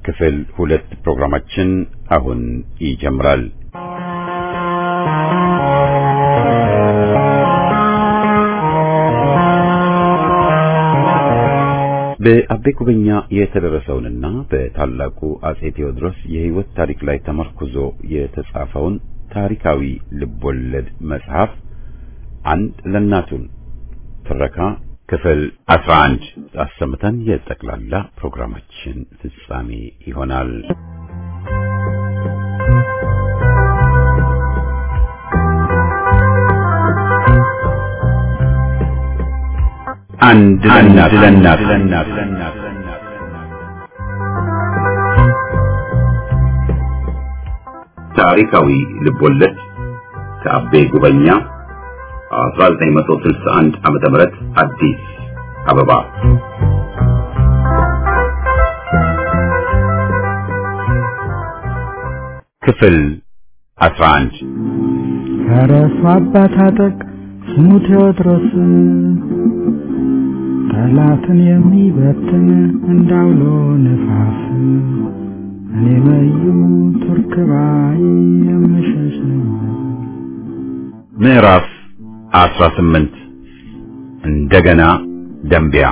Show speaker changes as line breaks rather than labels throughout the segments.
ክፍል ሁለት ፕሮግራማችን አሁን ይጀምራል። በአቤ ጉበኛ የተደረሰውንና በታላቁ አጼ ቴዎድሮስ የሕይወት ታሪክ ላይ ተመርኩዞ የተጻፈውን ታሪካዊ ልቦለድ መጽሐፍ አንድ ለእናቱን ትረካ ክፍል 11 አሰምተን የጠቅላላ ፕሮግራማችን ፍጻሜ ይሆናል። አንድ ለእናት ታሪካዊ ልቦለድ ከአቤ ጉበኛ 1961 ዓመተ ምህረት አዲስ አበባ። ክፍል 11
ፈረሱ አባት አጠቅ ስሙ ቴዎድሮስ ጠላትን የሚበትን እንዳውሎ ነፋስ እኔ መዩ ቱርክ ባይ የምሸሽ ነኝ።
ምዕራፍ 18 እንደገና ደንቢያ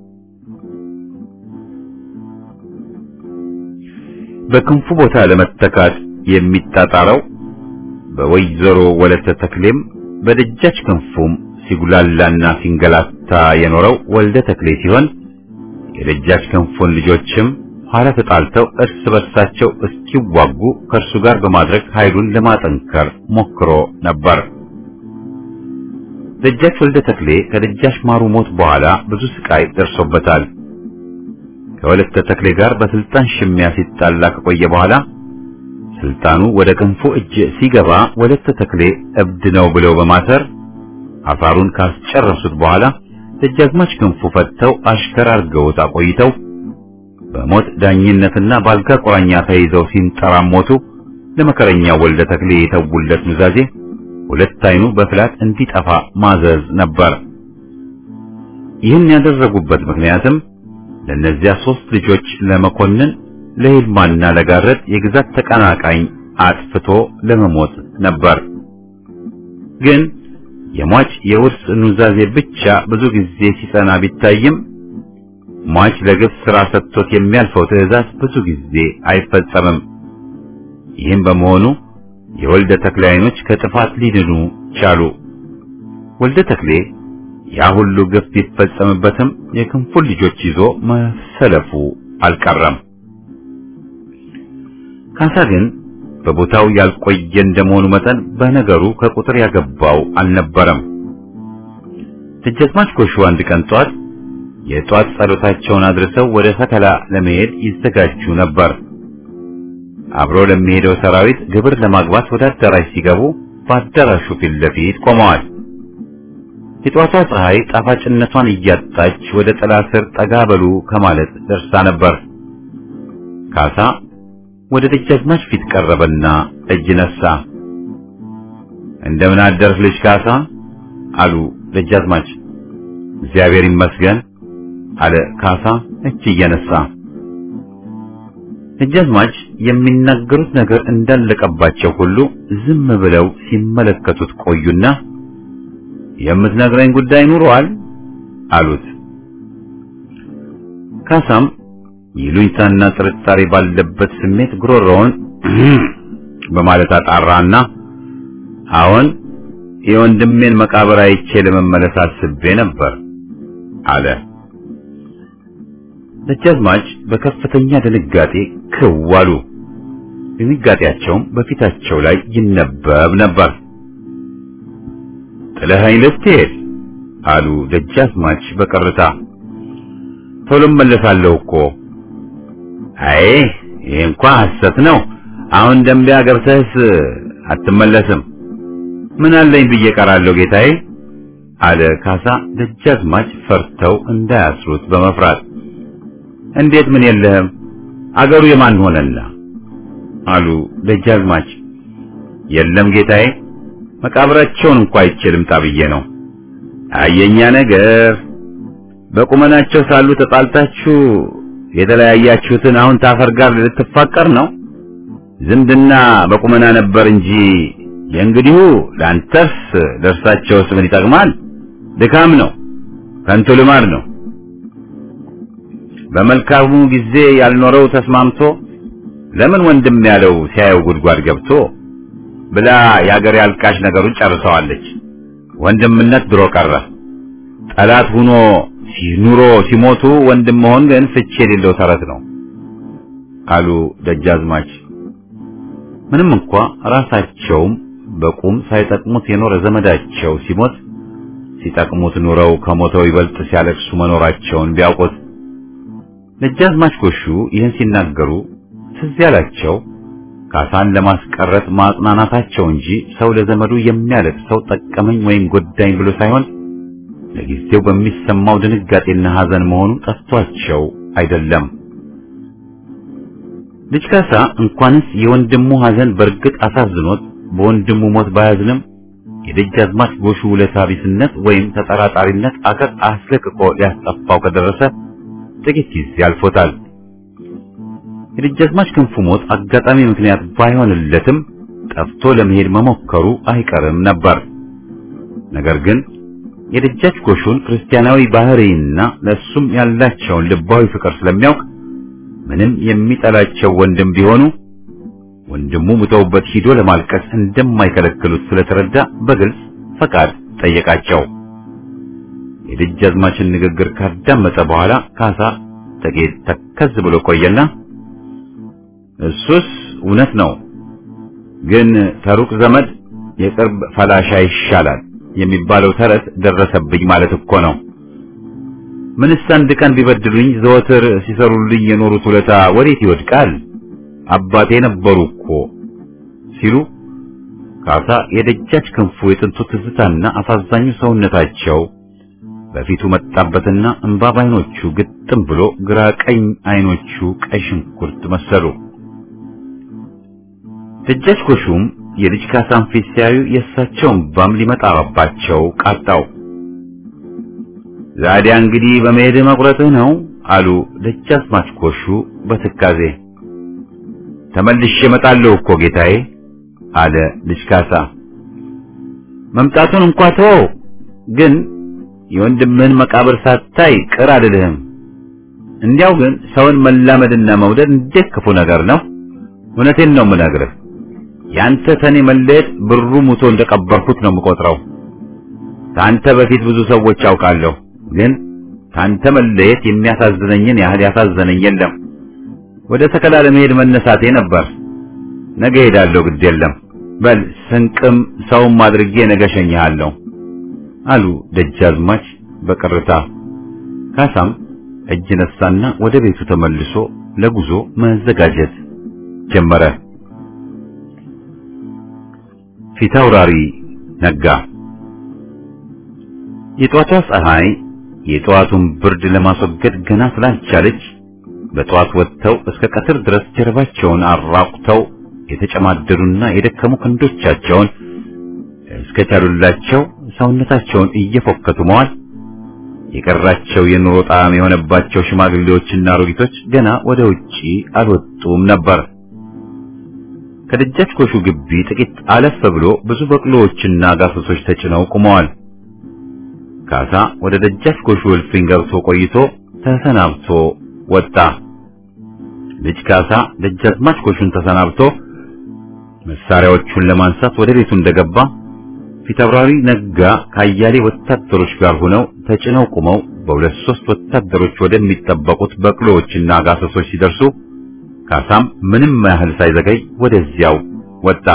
በክንፉ ቦታ ለመተካት የሚጣጣረው በወይዘሮ ወለተ ተክሌም በደጃች ክንፉም ሲጉላላና ሲንገላታ የኖረው ወልደ ተክሌ ሲሆን የደጃች ክንፉን ልጆችም ኋላ ተጣልተው እርስ በርሳቸው እስኪዋጉ ከእርሱ ጋር በማድረግ ኃይሉን ለማጠንከር ሞክሮ ነበር። ደጃች ወልደ ተክሌ ከደጃች ማሩ ሞት በኋላ ብዙ ስቃይ ደርሶበታል። ከወለተ ተክሌ ጋር በስልጣን ሽሚያ ሲጣላ ከቆየ በኋላ ስልጣኑ ወደ ክንፉ እጅ ሲገባ ወለተ ተክሌ እብድ ነው ብለው በማሰር አሳሩን ካስጨረሱት በኋላ ደጃዝማች ክንፉ ፈተው አሽከር አድርገውት አቆይተው በሞት ዳኝነትና ባልጋ ቁራኛ ተይዘው ሲንጠራሞቱ ለመከረኛው ወልደ ተክሌ የተውለት ኑዛዜ ሁለት አይኑ በፍላት እንዲጠፋ ማዘዝ ነበር። ይህን ያደረጉበት ምክንያትም ለእነዚያ ሶስት ልጆች ለመኮንን ለይልማና ለጋረድ የግዛት ተቀናቃኝ አጥፍቶ ለመሞት ነበር። ግን የሟች የውርስ ኑዛዜ ብቻ ብዙ ጊዜ ሲጸና ቢታይም ሟች ለግፍ ሥራ ሰጥቶት የሚያልፈው ትዕዛዝ ብዙ ጊዜ አይፈጸምም። ይህም በመሆኑ የወልደ ተክሌ አይኖች ከጥፋት ሊድኑ ቻሉ። ወልደ ተክሌ ያ ሁሉ ግፍ ቢፈጸምበትም የክንፉን ልጆች ይዞ መሰለፉ አልቀረም። ካሳ ግን በቦታው ያልቆየ እንደመሆኑ መጠን በነገሩ ከቁጥር ያገባው አልነበረም። ደጃዝማች ጎሹ አንድ ቀን ጧት የጧት ጸሎታቸውን አድርሰው ወደ ሰከላ ለመሄድ ይዘጋጁ ነበር። አብሮ ለሚሄደው ሰራዊት ግብር ለማግባት ወደ አዳራሽ ሲገቡ በአዳራሹ ፊት ለፊት ቆመዋል። የጧቷ ፀሐይ ጣፋጭነቷን እያጣች ወደ ጥላ ስር ጠጋ በሉ ከማለት ደርሳ ነበር። ካሳ ወደ ደጃዝማች ፊት ቀረበና እጅ ነሳ። እንደምን አደርህ ልጅ ካሳ አሉ ደጃዝማች። እግዚአብሔር ይመስገን አለ ካሳ እጅ እየነሳ። ደጃዝማች የሚናገሩት ነገር እንዳለቀባቸው ሁሉ ዝም ብለው ሲመለከቱት ቆዩና የምትነግረኝ ጉዳይ ኑሯል አሉት። ካሳም ይሉኝታና ጥርጣሬ ባለበት ስሜት ጉሮሮውን በማለት አጣራና አሁን የወንድሜን መቃብር አይቼ ለመመለስ አስቤ ነበር አለ። ደጃዝማች በከፍተኛ ድንጋጤ ክው አሉ። ድንጋጤያቸውም በፊታቸው ላይ ይነበብ ነበር። ጥለኸኝ ልትሄድ አሉ ደጃዝማች በቀርታ። ቶሎ እመለሳለሁ እኮ። አይ ይሄ እንኳ ሐሰት ነው። አሁን ደንቢያ ገብተህስ አትመለስም። ምን አለኝ ብዬ ቀራለሁ ጌታዬ አለ ካሳ ደጃዝማች ፈርተው እንዳያስሩት በመፍራት እንዴት ምን የለህም አገሩ የማን ሆነና አሉ ደጃዝማች የለም ጌታዬ መቃብራቸውን እንኳ አይቼ ልምጣ ብዬ ነው አየኛ ነገር በቁመናቸው ሳሉ ተጣልታችሁ የተለያያችሁትን አሁን ታፈር ጋር ልትፋቀር ነው? ዝምድና በቁመና ነበር እንጂ የእንግዲሁ ለአንተስ ለእርሳቸውስ ምን ይጠቅማል? ድካም ነው፣ ከንቱ ልማድ ነው። በመልካሙ ጊዜ ያልኖረው ተስማምቶ ለምን ወንድም ያለው ሲያየው ጉድጓድ ገብቶ ብላ የአገር ያልቃሽ ነገሩን ጨርሰዋለች። ወንድምነት ድሮ ቀረ። ጠላት ሁኖ ኑሮ ሲሞቱ ወንድም መሆን ግን ፍቺ የሌለው ተረት ነው አሉ ደጃዝማች። ምንም እንኳ ራሳቸውም በቁም ሳይጠቅሙት የኖረ ዘመዳቸው ሲሞት ሲጠቅሙት ኑረው ከሞተው ይበልጥ ሲያለቅሱ መኖራቸውን ቢያውቁት ደጃዝማች ጎሹ ይህን ሲናገሩ ትዝ ያላቸው ካሳን ለማስቀረት ማጽናናታቸው እንጂ ሰው ለዘመዱ የሚያለቅሰው ጠቀመኝ ወይም ጎዳኝ ብሎ ሳይሆን ለጊዜው በሚሰማው ድንጋጤና ሐዘን መሆኑ ጠፍቷቸው አይደለም። ልጅ ካሳ እንኳንስ የወንድሙ ሐዘን በእርግጥ አሳዝኖት በወንድሙ ሞት ባያዝንም የደጃዝማች ጎሹ ውለታ ቢስነት ወይም ተጠራጣሪነት አገር አስለቅቆ ሊያስጠፋው ከደረሰ ጥቂት ጊዜ አልፎታል። የደጃዝማች ክንፉ ሞት አጋጣሚ ምክንያት ባይሆንለትም ጠፍቶ ለመሄድ መሞከሩ አይቀርም ነበር። ነገር ግን የደጃች ጎሹን ክርስቲያናዊ ባህሪና ለሱም ያላቸውን ልባዊ ፍቅር ስለሚያውቅ ምንም የሚጠላቸው ወንድም ቢሆኑ ወንድሙ ሙተውበት ሂዶ ለማልቀስ እንደማይከለክሉት ስለተረዳ በግልጽ ፈቃድ ጠየቃቸው። የደጃዝማችን ንግግር ካዳመጠ በኋላ ካሳ ጥቂት ተከዝ ብሎ ቆየና እሱስ እውነት ነው፣ ግን ተሩቅ ዘመድ የቅርብ ፈላሻ ይሻላል የሚባለው ተረት ደረሰብኝ ማለት እኮ ነው። ምንስ አንድ ቀን ቢበድሉኝ ዘወትር ሲሰሩልኝ የኖሩት ውለታ ወዴት ይወድቃል? አባቴ ነበሩ እኮ ሲሉ ካሳ የደጃች ክንፉ የጥንቱ ትዝታና አሳዛኙ ሰውነታቸው በፊቱ መጣበትና እንባ ባይኖቹ ግጥም ብሎ ግራ ቀኝ አይኖቹ ቀይ ሽንኩርት መሰሉ። ደጃች ጎሹም የልጅ ካሳን ፊት ሲያዩ የእሳቸው እንባም ሊመጣባቸው ቃጣው። ዛዲያ እንግዲህ በመሄድ መቁረጥህ ነው አሉ ደጃዝማች ጎሹ በትካዜ። ተመልሼ እመጣለሁ እኮ ጌታዬ አለ ልጅ ካሳ። መምጣቱን እንኳ ተወው፣ ግን የወንድምህን መቃብር ሳታይ ቅር አልልህም። እንዲያው ግን ሰውን መላመድና መውደድ እንዴት ክፉ ነገር ነው! እውነቴን ነው የምነግርህ። ያንተ ተኔ መለየት ብሩ ሙቶ እንደቀበርኩት ነው የምቆጥረው። ታንተ በፊት ብዙ ሰዎች አውቃለሁ፣ ግን ታንተ መለየት የሚያሳዝነኝን ያህል ያሳዘነኝ የለም። ወደ ተከላ ለመሄድ መነሳቴ ነበር። ነገ ሄዳለሁ፣ ግድ የለም። በል ስንቅም ሰውም አድርጌ ነገ ሸኝሃለሁ አሉ ደጃዝማች በቅርታ። ካሳም እጅ ነሳና ወደ ቤቱ ተመልሶ ለጉዞ መዘጋጀት ጀመረ። ፊታውራሪ ነጋ። የጧቷ ፀሐይ የጠዋቱን ብርድ ለማስወገድ ገና ስላልቻለች በጠዋት ወጥተው እስከ ቀትር ድረስ ጀርባቸውን አራቁተው የተጨማደዱና የደከሙ ክንዶቻቸውን እስከቻሉላቸው ሰውነታቸውን እየፎከቱ መዋል የቀራቸው የኑሮ ጣዕም የሆነባቸው ሽማግሌዎችና አሮጊቶች ገና ወደ ውጪ አልወጡም ነበር። ከደጃች ጎሹ ግቢ ጥቂት አለፍ ብሎ ብዙ በቅሎዎችና ጋሰሶች ተጭነው ቆመዋል። ካሳ ወደ ደጃች ጎሹ እልፍኝ ገብቶ ቆይቶ ተሰናብቶ ወጣ። ልጅ ካሳ ደጃዝማች ጎሹን ተሰናብቶ መሳሪያዎቹን ለማንሳት ወደ ቤቱ እንደገባ ፊታውራሪ ነጋ ከአያሌ ወታደሮች ጋር ሆነው ተጭነው ቆመው በሁለት ሶስት ወታደሮች ወደሚጠበቁት በቅሎዎችና ጋሰሶች ሲደርሱ ካሳም ምንም ያህል ሳይዘገይ ወደዚያው ወጣ።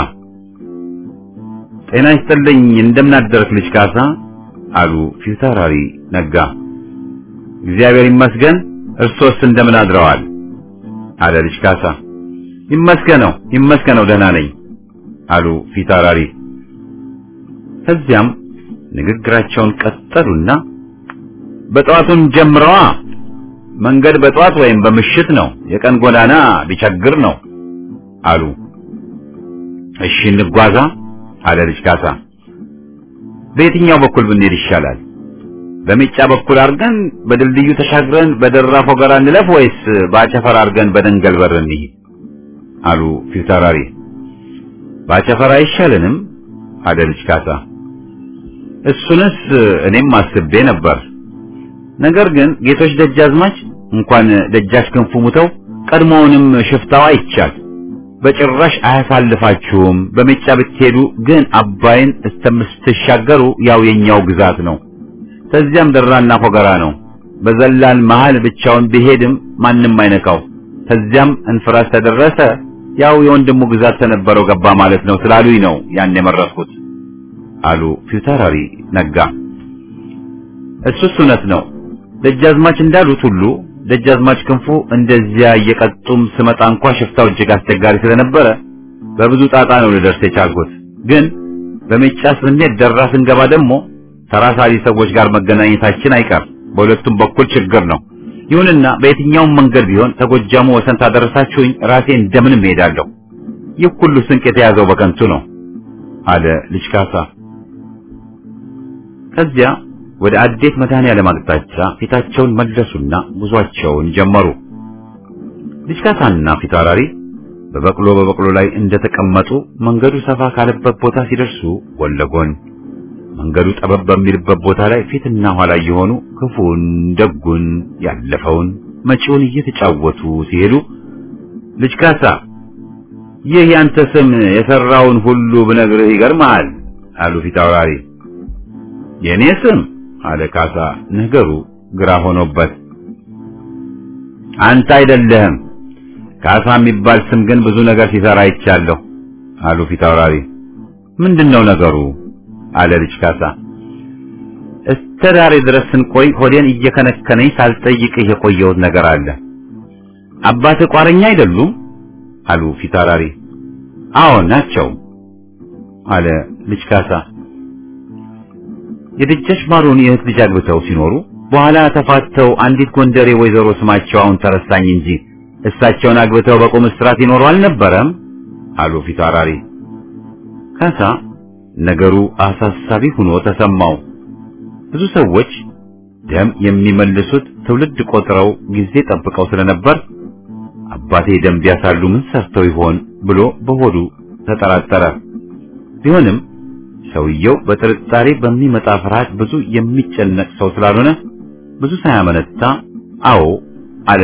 ጤና ይስጥልኝ፣ እንደምን አደርክ ልጅ ካሳ አሉ ፊታውራሪ ነጋ። እግዚአብሔር ይመስገን፣ እርሶስ እንደምን አድረዋል? አለ ልጅ ካሳ። ይመስገነው ይመስገነው ደህና ነኝ አሉ ፊታውራሪ። ከዚያም ንግግራቸውን ቀጠሉና በጠዋቱን ጀምረዋ መንገድ በጠዋት ወይም በምሽት ነው፣ የቀን ጎዳና ቢቸግር ነው አሉ። እሺ እንጓዛ አለ ልጅ ካሳ። በየትኛው በኩል ብንሄድ ይሻላል? በሚጫ በኩል አድርገን በድልድዩ ተሻግረን በደራ ፎገራ እንለፍ ወይስ በአቸፈር አድርገን በደንገል በር እንሂድ አሉ ፊታውራሪ። በአቸፈር አይሻልንም አለ ልጅ ካሳ። እሱንስ እኔም አስቤ ነበር። ነገር ግን ጌቶች ደጃዝማች እንኳን ደጃች ክንፉ ሙተው ቀድሞውንም ሽፍታው አይቻል በጭራሽ አያሳልፋችሁም። በሜጫ ብትሄዱ ግን አባይን እስከምትሻገሩ ያው የኛው ግዛት ነው። ከዚያም ደራና ፎገራ ነው። በዘላን መሃል ብቻውን ቢሄድም ማንም አይነካው። ከዚያም እንፍራስ ተደረሰ ያው የወንድሙ ግዛት ተነበረው ገባ ማለት ነው ስላሉኝ ነው ያን የመረጥኩት አሉ ፊታውራሪ ነጋ። እሱስ እውነት ነው። ደጃዝማች እንዳሉት ሁሉ ደጃዝማች ክንፉ እንደዚያ እየቀጡም ስመጣ እንኳ ሽፍታው እጅግ አስቸጋሪ ስለነበረ በብዙ ጣጣ ነው ልደርስ የቻልኩት። ግን በሜጫ ስንሄድ ደራ ስንገባ ደግሞ ተራሳሪ ሰዎች ጋር መገናኘታችን አይቀር። በሁለቱም በኩል ችግር ነው። ይሁንና በየትኛውም መንገድ ቢሆን ተጎጃሙ ወሰን ታደረሳችሁኝ ራሴ እንደምንም እሄዳለሁ። ይህ ሁሉ ስንቅ የተያዘው በከንቱ ነው አለ ልጅ ካሳ። ከዚያ ወደ አዴት መድኃኔዓለም አቅጣጫ ፊታቸውን መለሱና ጉዟቸውን ጀመሩ። ልጅ ካሳና ፊታውራሪ በበቅሎ በበቅሎ ላይ እንደተቀመጡ መንገዱ ሰፋ ካለበት ቦታ ሲደርሱ ጎን ለጎን መንገዱ ጠበብ በሚልበት ቦታ ላይ ፊትና ኋላ እየሆኑ ክፉን፣ ደጉን፣ ያለፈውን፣ መጪውን እየተጫወቱ ሲሄዱ ልጅ ካሳ ይህ ያንተ ስም የሰራውን ሁሉ ብነግርህ ይገርምሃል አሉ ፊታውራሪ። የኔ ስም አለ ካሳ ነገሩ ግራ ሆኖበት። አንተ አይደለህም ካሳ የሚባል ስም ግን ብዙ ነገር ሲሰራ አይቻለሁ አሉ ፊታውራሪ። ምንድነው ነገሩ አለ ልጅ ካሳ። እስከ ዛሬ ድረስ ስንቆይ ሆዴን እየከነከነኝ ሳልጠይቅህ የቆየሁት ነገር አለ። አባትህ ቋረኛ አይደሉም አሉ ፊታውራሪ። አዎ ናቸው አለ ልጅ ካሳ። የደጃች ማሩን የእህት ልጅ አግብተው ሲኖሩ በኋላ ተፋተው አንዲት ጎንደሬ ወይዘሮ ስማቸው አሁን ተረሳኝ እንጂ እሳቸውን አግብተው በቁም እስራት ይኖሩ አልነበረም አሉ ፊታውራሪ። ካሳ ነገሩ አሳሳቢ ሆኖ ተሰማው። ብዙ ሰዎች ደም የሚመልሱት ትውልድ ቆጥረው ጊዜ ጠብቀው ስለነበር አባቴ ደም ቢያሳሉ ምን ሰርተው ይሆን ብሎ በሆዱ ተጠራጠረ። ቢሆንም ሰውየው በጥርጣሬ በሚመጣ ፍርሃት ብዙ የሚጨነቅ ሰው ስላልሆነ ብዙ ሳያመነታ አዎ አለ።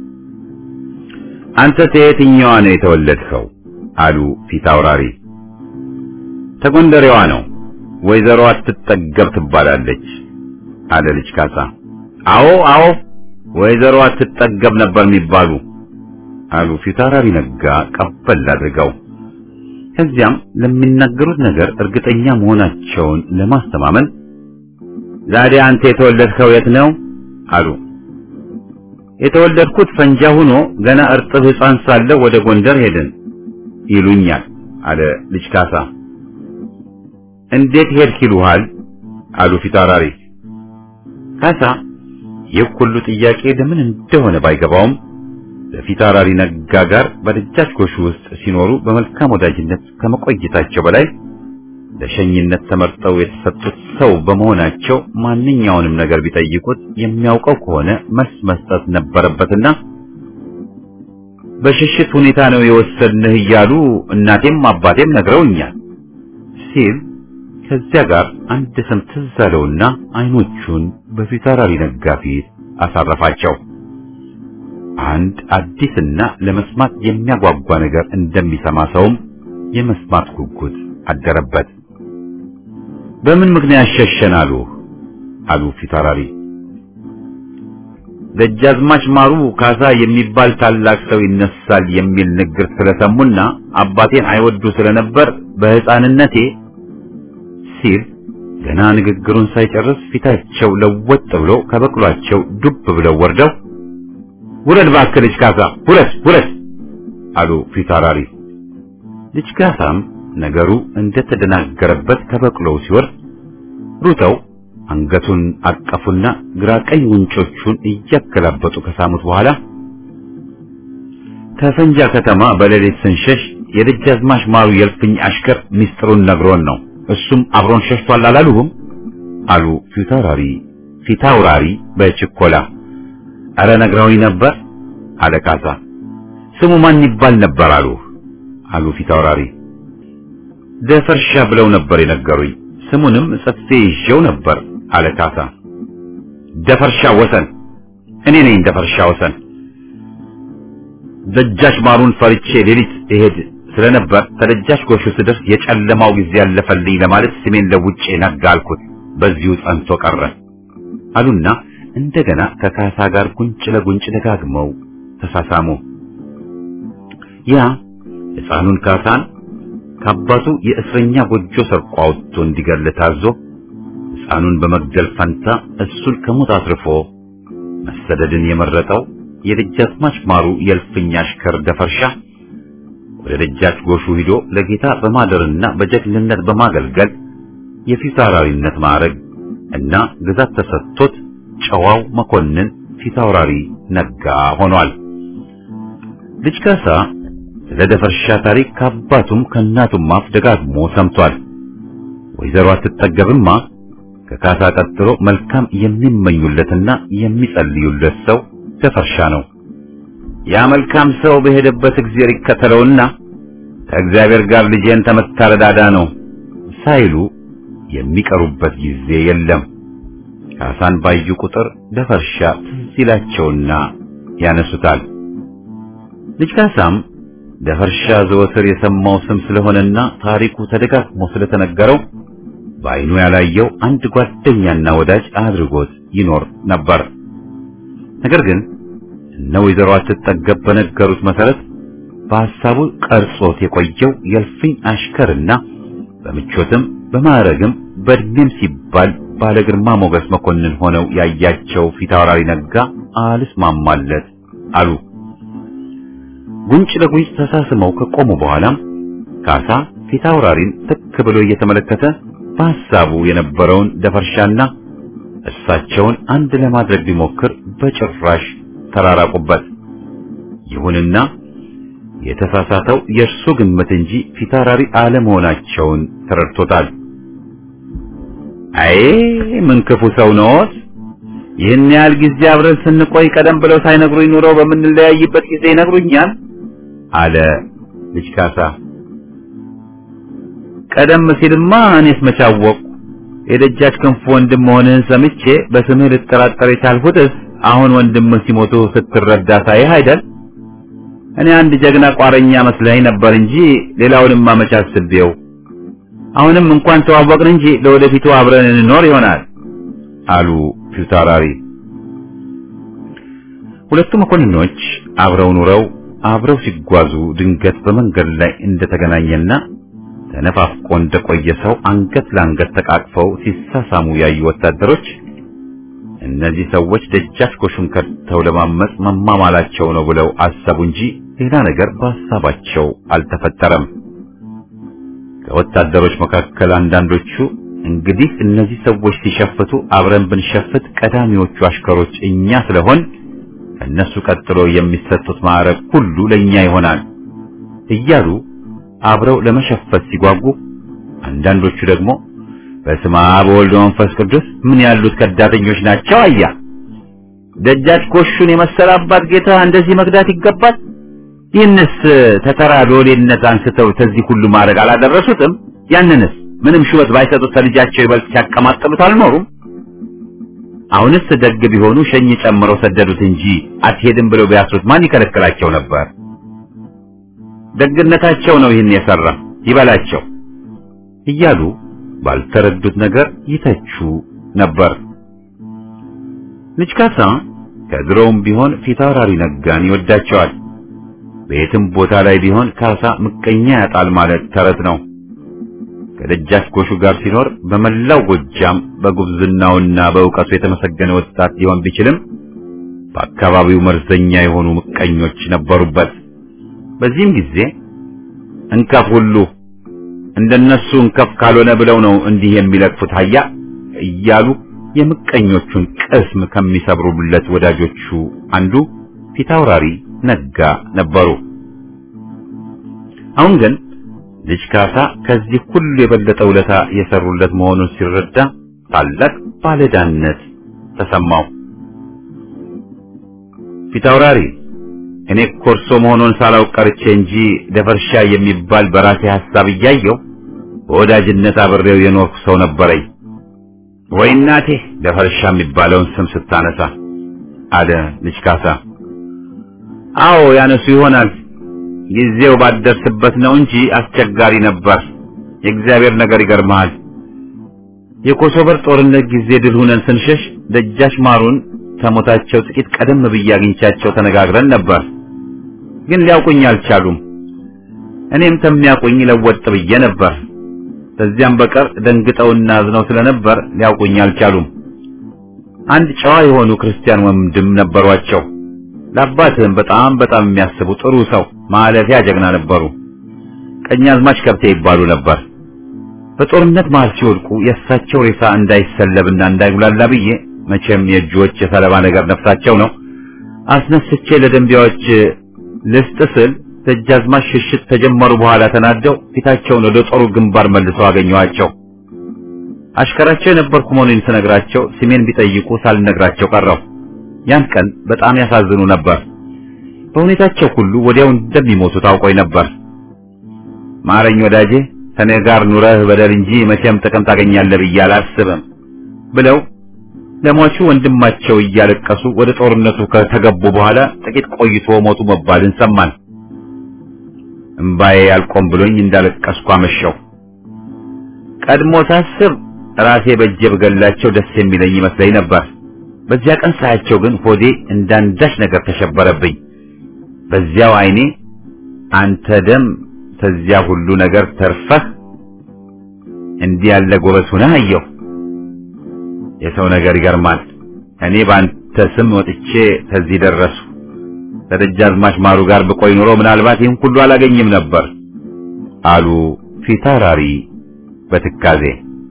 አንተ ከየትኛዋ ነው የተወለድከው? አሉ ፊት አውራሪ። ተጎንደሬዋ ነው። ወይዘሮ አትጠገብ ትባላለች አለ ልጅ ካሳ። አዎ አዎ ወይዘሮ አትጠገብ ነበር የሚባሉ አሉ ፊት አውራሪ ነጋ ቀበል አድርገው። ከዚያም ለሚናገሩት ነገር እርግጠኛ መሆናቸውን ለማስተማመን ዛሬ አንተ የተወለድከው የት ነው አሉ። የተወለድኩት ፈንጃ ሆኖ ገና እርጥብ ሕፃን ሳለሁ ወደ ጎንደር ሄድን ይሉኛል አለ ልጅ ካሳ። እንዴት ሄድክ ይሉሃል አሉ ፊታውራሪ። ካሳ ይህ ሁሉ ጥያቄ ለምን እንደሆነ ባይገባውም በፊታውራሪ ነጋ ጋር በደጃች ጎሹ ውስጥ ሲኖሩ በመልካም ወዳጅነት ከመቆየታቸው በላይ ለሸኝነት ተመርጠው የተሰጡት ሰው በመሆናቸው ማንኛውንም ነገር ቢጠይቁት የሚያውቀው ከሆነ መልስ መስጠት ነበረበትና በሽሽት ሁኔታ ነው የወሰድንህ እያሉ እናቴም አባቴም ነግረውኛል ሲል ከዚያ ጋር አንድ ስም ትዝ አለውና አይኖቹን በፊታውራሪ ነጋ ፊት አሳረፋቸው። አንድ አዲስና ለመስማት የሚያጓጓ ነገር እንደሚሰማ ሰውም የመስማት ጉጉት አደረበት። በምን ምክንያት ሸሸን አሉ አሉ ፊታውራሪ። ደጃዝማች ማሩ ካሳ የሚባል ታላቅ ሰው ይነሳል የሚል ንግር ስለሰሙና አባቴን አይወዱ ስለነበር በሕፃንነቴ ሲል ገና ንግግሩን ሳይጨርስ ፊታቸው ለወጥ ብሎ ከበቅሏቸው ዱብ ብለው ወርደው ውረድ እባክህ ልጅ ካሳ ውረድ ውረድ አሉ ፊታውራሪ። ልጅ ካሳም ነገሩ እንደተደናገረበት ከበቅሎው ሲወርድ ሩጠው አንገቱን አቀፉና ግራ ቀኝ ጉንጮቹን እያገላበጡ ከሳሙት በኋላ ከፈንጃ ከተማ በሌሊት ስንሸሽ የደጃዝማች ማሩ የልፍኝ አሽከር ሚስጥሩን ነግሮን ነው። እሱም አብሮን ሸሽቷል አላሉሁም? አሉ ፊታውራሪ ፊታውራሪ በችኮላ አረ ነግረውኝ ነበር አለ ካሳ። ስሙ ማን ይባል ነበር አሉ አሉ ፊታውራሪ። ደፈርሻ ብለው ነበር የነገሩኝ። ስሙንም ጽፌ ይዤው ነበር አለ ካሳ። ደፈርሻ ወሰን፣ እኔ ነኝ ደፈርሻ ወሰን። ደጃች ማሩን ፈርቼ ሌሊት እሄድ ስለነበር ተደጃች ጎሹ ስደርስ የጨለማው ጊዜ ያለፈልኝ ለማለት ስሜን ለውጬ ነጋ አልኩት። በዚሁ ጸንቶ ቀረ አሉና እንደገና ከካሳ ጋር ጉንጭ ለጉንጭ ደጋግመው ተሳሳሙ። ያ ሕፃኑን ካሳን ከአባቱ የእስረኛ ጎጆ ሰርቆ አውጥቶ እንዲገል ታዞ ሕፃኑን በመግደል ፈንታ እሱን ከሞት አትርፎ መሰደድን የመረጠው የደጃዝማች ማሩ የእልፍኝ አሽከር ደፈርሻ ወደ ደጃች ጎሹ ሂዶ ለጌታ በማደርና በጀግንነት በማገልገል የፊታውራሪነት ማዕረግ እና ግዛት ተሰጥቶት ጨዋው መኮንን ፊታውራሪ ነጋ ሆኗል። ልጅ ካሳ ስለ ደፈርሻ ታሪክ ከአባቱም ከእናቱም አፍ ደጋግሞ ሰምቷል። ወይዘሮ አትጠገብማ ከካሳ ቀጥሎ መልካም የሚመኙለትና የሚጸልዩለት ሰው ደፈርሻ ነው። ያ መልካም ሰው በሄደበት እግዚአብሔር ይከተለውና ከእግዚአብሔር ጋር ልጄን ተመታረዳዳ ነው ሳይሉ የሚቀሩበት ጊዜ የለም። ካሳን ባዩ ቁጥር ደፈርሻ ትዝ ይላቸውና ያነሱታል። ልጅ ካሳም ደፈርሻ ዘወትር የሰማው ስም ስለሆነና ታሪኩ ተደጋግሞ ስለተነገረው በዓይኑ ያላየው አንድ ጓደኛና ወዳጅ አድርጎት ይኖር ነበር። ነገር ግን እነ ወይዘሮ አትጠገብ በነገሩት መሰረት በሐሳቡ ቀርጾት የቆየው የእልፍኝ አሽከርና በምቾትም በማዕረግም በእድሜም ሲባል ባለ ግርማ ሞገስ መኮንን ሆነው ያያቸው ፊታውራሪ ነጋ አልስማማለት አሉ። ጉንጭ ለጉንጭ ተሳስመው ከቆሙ በኋላም ካሳ ፊታውራሪን ትክ ብሎ እየተመለከተ በሐሳቡ የነበረውን ደፈርሻና እሳቸውን አንድ ለማድረግ ቢሞክር በጭራሽ ተራራቁበት። ይሁንና የተሳሳተው የእርሱ ግምት እንጂ ፊታውራሪ አለመሆናቸውን ተረድቶታል። አይ ምን ክፉ ሰው ነዎት! ይህን ያህል ጊዜ አብረን ስንቆይ ቀደም ብለው ሳይነግሩኝ ኑረው በምንለያይበት ጊዜ ይነግሩኛል አለ ልጅ ካሳ። ቀደም ሲልማ እኔስ መቻወቅ የደጃች ክንፉ ወንድም መሆንህን ሰምቼ በስምህ ልጠራጠር የቻልሁትስ አሁን ወንድምህ ሲሞቱ ስትረዳ ሳይህ አይደል? እኔ አንድ ጀግና ቋረኛ መስለኝ ነበር እንጂ ሌላውንም መች አስቤው። አሁንም እንኳን ተዋወቅን እንጂ ለወደፊቱ አብረን እንኖር ይሆናል አሉ ፊታውራሪ። ሁለቱ መኮንኖች አብረው ኑረው አብረው ሲጓዙ ድንገት በመንገድ ላይ እንደተገናኘና ተነፋፍቆ እንደቆየ ሰው አንገት ለአንገት ተቃቅፈው ሲሳሳሙ ያዩ ወታደሮች እነዚህ ሰዎች ደጃች ጎሹን ከድተው ለማመጽ መማማላቸው ነው ብለው አሰቡ እንጂ ሌላ ነገር በሐሳባቸው አልተፈጠረም። ከወታደሮች መካከል አንዳንዶቹ እንግዲህ እነዚህ ሰዎች ሲሸፍቱ አብረን ብንሸፍት ቀዳሚዎቹ አሽከሮች እኛ ስለሆን ከእነሱ ቀጥሎ የሚሰጡት ማዕረግ ሁሉ ለእኛ ይሆናል እያሉ አብረው ለመሸፈት ሲጓጉ፣ አንዳንዶቹ ደግሞ በስመ አብ ወወልድ ወመንፈስ ቅዱስ ምን ያሉት ከዳተኞች ናቸው! አያ ደጃች ጎሹን የመሰለ አባት ጌታ እንደዚህ መግዳት ይገባል? ይህንስ ተተራ ሎሌነት አንስተው ከዚህ ሁሉ ማድረግ አላደረሱትም? ያንንስ ምንም ሹመት ባይሰጡት ከልጃቸው ይበልጥ ሲያቀማጥሉት አልኖሩም? አሁንስ ደግ ቢሆኑ ሸኝ ጨምረው ሰደዱት እንጂ አትሄድም ብለው ቢያስሩት ማን ይከለክላቸው ነበር? ደግነታቸው ነው ይህን የሰራ ይበላቸው እያሉ ባልተረዱት ነገር ይተቹ ነበር። ልጅ ካሳ ከድሮውም ቢሆን ፊታውራሪ ነጋን ይወዳቸዋል። በየትም ቦታ ላይ ቢሆን ካሳ ምቀኛ ያጣል ማለት ተረት ነው። ከደጃች ጎሹ ጋር ሲኖር በመላው ጎጃም በጉብዝናውና በእውቀቱ የተመሰገነ ወጣት ሊሆን ቢችልም በአካባቢው መርዘኛ የሆኑ ምቀኞች ነበሩበት። በዚህም ጊዜ እንከፍ ሁሉ እንደነሱ እንከፍ ካልሆነ ብለው ነው እንዲህ የሚለቅፉት ሀያ እያሉ የምቀኞቹን ቅስም ከሚሰብሩለት ወዳጆቹ አንዱ ፊታውራሪ ነጋ ነበሩ። አሁን ግን ልጅ ካሳ ከዚህ ሁሉ የበለጠ ውለታ የሰሩለት መሆኑን ሲረዳ ታላቅ ባለዳነት ተሰማው። ፊታውራሪ እኔ ኮርሶ መሆኑን ሳላውቅ ቀርቼ እንጂ ደፈርሻ የሚባል በራሴ ሐሳብ እያየው በወዳጅነት አብሬው የኖርኩ ሰው ነበረኝ። ወይ እናቴ ደፈርሻ የሚባለውን ስም ስታነሳ አለ ልጅ ካሳ። አዎ ያነሱ ይሆናል ጊዜው ባደርስበት ነው እንጂ አስቸጋሪ ነበር። የእግዚአብሔር ነገር ይገርመሃል። የኮሶበር ጦርነት ጊዜ ድል ሆነን ስንሸሽ ደጃች ማሩን ከሞታቸው ጥቂት ቀደም ብዬ አግኝቻቸው ተነጋግረን ነበር። ግን ሊያውቁኝ አልቻሉም። እኔም ከሚያውቁኝ ለወጥ ብዬ ነበር። ከዚያም በቀር ደንግጠውና አዝነው ስለነበር ሊያውቁኝ አልቻሉም። አንድ ጨዋ የሆኑ ክርስቲያን ወንድም ነበሯቸው። ለአባትህም በጣም በጣም የሚያስቡ ጥሩ ሰው ማለፊያ ጀግና ነበሩ። ቀኛዝማች ከብቴ ይባሉ ነበር። በጦርነት መሃል ሲወድቁ የእሳቸው ሬሳ እንዳይሰለብና እንዳይጉላላ ብዬ መቼም የእጆች የሰለባ ነገር ነፍሳቸው ነው አስነስቼ ለደንቢያዎች ልስጥ ስል ደጃዝማች ሽሽት ተጀመሩ በኋላ ተናደው ፊታቸውን ወደ ጦሩ ግንባር መልሰው አገኘኋቸው። አሽከራቸው የነበርኩ መሆኔን ስነግራቸው ስሜን ቢጠይቁ ሳልነግራቸው ቀረው። ያን ቀን በጣም ያሳዝኑ ነበር። በሁኔታቸው ሁሉ ወዲያው እንደሚሞቱ ታውቆኝ ነበር። ማረኝ ወዳጄ፣ ከኔ ጋር ኑረህ በደል እንጂ መቼም ጥቅም ታገኛለህ ብዬ አላስብም ብለው ለሟቹ ወንድማቸው እያለቀሱ ወደ ጦርነቱ ከተገቡ በኋላ ጥቂት ቆይቶ ሞቱ መባልን ሰማን። እምባዬ አልቆም ብሎኝ እንዳለቀስኩ አመሸው። ቀድሞ ሳስብ ራሴ በእጄ ብገላቸው ደስ የሚለኝ ይመስለኝ ነበር። በዚያ ቀን ሳያቸው ግን ሆዴ እንዳንዳች ነገር ተሸበረብኝ። በዚያው ዓይኔ አንተ ደም ተዚያ ሁሉ ነገር ተርፈህ እንዲህ ያለ ጎበዝ ሆነህ አየሁ። የሰው ነገር ይገርማል። እኔ በአንተ ስም ወጥቼ ከዚህ ደረሱ። ከደጃዝማች ማሩ ጋር ብቆይ ኖሮ ምናልባት ይህን ሁሉ አላገኝም ነበር አሉ ፊታውራሪ በትካዜ።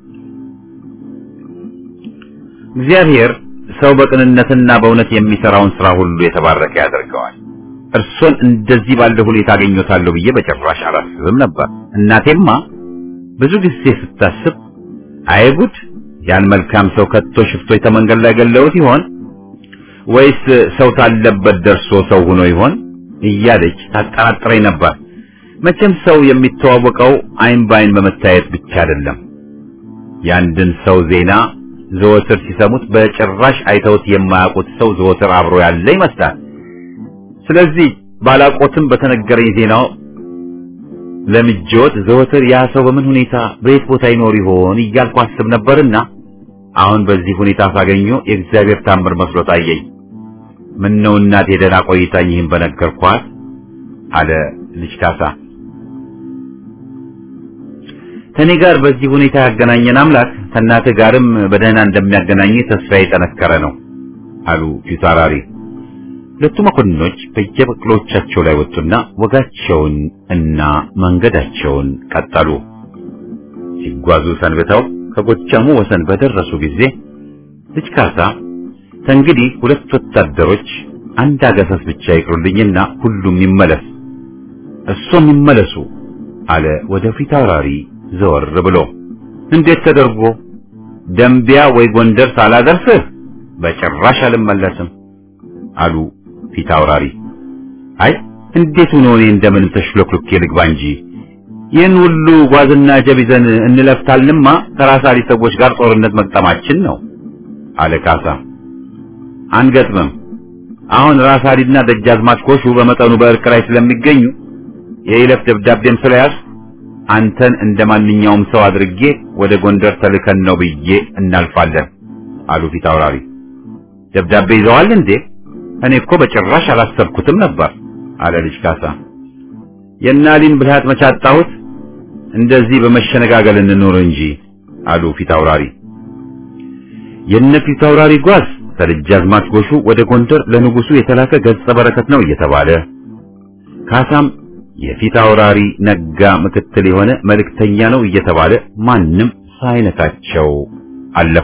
እግዚአብሔር ሰው በቅንነትና በእውነት የሚሰራውን ስራ ሁሉ የተባረከ ያደርገዋል። እርሶን እንደዚህ ባለ ሁኔታ አገኘታለሁ ብዬ በጭራሽ አላስብም ነበር። እናቴማ ብዙ ጊዜ ስታስብ አይጉድ ያን መልካም ሰው ከቶ ሽፍቶች ተመንገድ ላይ ገለውት ይሆን ወይስ ሰው ታለበት ደርሶ ሰው ሆኖ ይሆን እያለች ታጠራጥረኝ ነበር። መቼም ሰው የሚተዋወቀው አይን በአይን በመታየት ብቻ አይደለም። የአንድን ሰው ዜና ዘወትር ሲሰሙት በጭራሽ አይተውት የማያውቁት ሰው ዘወትር አብሮ ያለ ይመስላል። ስለዚህ ባላቆትም በተነገረኝ ዜናው ለምጆት ዘወትር ያ ሰው በምን ሁኔታ በየት ቦታ ይኖር ይሆን እያልኩ አስብ ነበርና አሁን በዚህ ሁኔታ ሳገኘው የእግዚአብሔር ታምር መስሎ ታየኝ። ምን ነው እናቴ ደህና ቆይታኝ ይህን በነገርኳት አለ ልጅ ካሳ። ከኔ ጋር በዚህ ሁኔታ ያገናኘን አምላክ ከእናትህ ጋርም በደህና እንደሚያገናኝ ተስፋዬ የጠነከረ ነው አሉ ፊታውራሪ። ሁለቱ መኮንኖች በየበቅሎቻቸው ላይ ወጡና ወጋቸውን እና መንገዳቸውን ቀጠሉ። ሲጓዙ ሰንብተው ከጎጃሙ ወሰን በደረሱ ጊዜ ልጅ ካሳ ከእንግዲህ ሁለት ወታደሮች አንድ አገሰስ ብቻ ይቅሩልኝና ሁሉም ይመለስ፣ እሱም ይመለሱ አለ ወደ ፊታውራሪ ዘወር ብሎ። እንዴት ተደርጎ ደንቢያ ወይ ጎንደር ሳላደርስህ በጭራሽ አልመለስም አሉ ፊታውራሪ። አይ እንዴት ሆኖ እኔ እንደምን ተሽሎክሎኬ ልግባ እንጂ ይህን ሁሉ ጓዝና ጀብ ይዘን እንለፍታልንማ ከራሳሊ ሰዎች ጋር ጦርነት መግጠማችን ነው አለ ካሳ። አንገጥምም። አሁን ራሳሊና ደጃዝማች ኮሹ በመጠኑ በእርቅ ላይ ስለሚገኙ የይለፍ ደብዳቤም ስለያዝ አንተን እንደ ማንኛውም ሰው አድርጌ ወደ ጎንደር ተልከን ነው ብዬ እናልፋለን አሉ ፊታውራሪ። ደብዳቤ ይዘዋል እንዴ? እኔ እኮ በጭራሽ አላሰብኩትም ነበር አለ ልጅ ካሳ። የናሊን ብልሃት መቻጣሁት እንደዚህ በመሸነጋገል እንኖር እንጂ አሉ ፊታውራሪ። የነ ፊታውራሪ ጓዝ ከደጃዝማች ጎሹ ወደ ጎንደር ለንጉሱ የተላከ ገጸ በረከት ነው እየተባለ ካሳም የፊታውራሪ ነጋ ምክትል የሆነ መልእክተኛ ነው እየተባለ ማንም ሳይነካቸው አለፉ።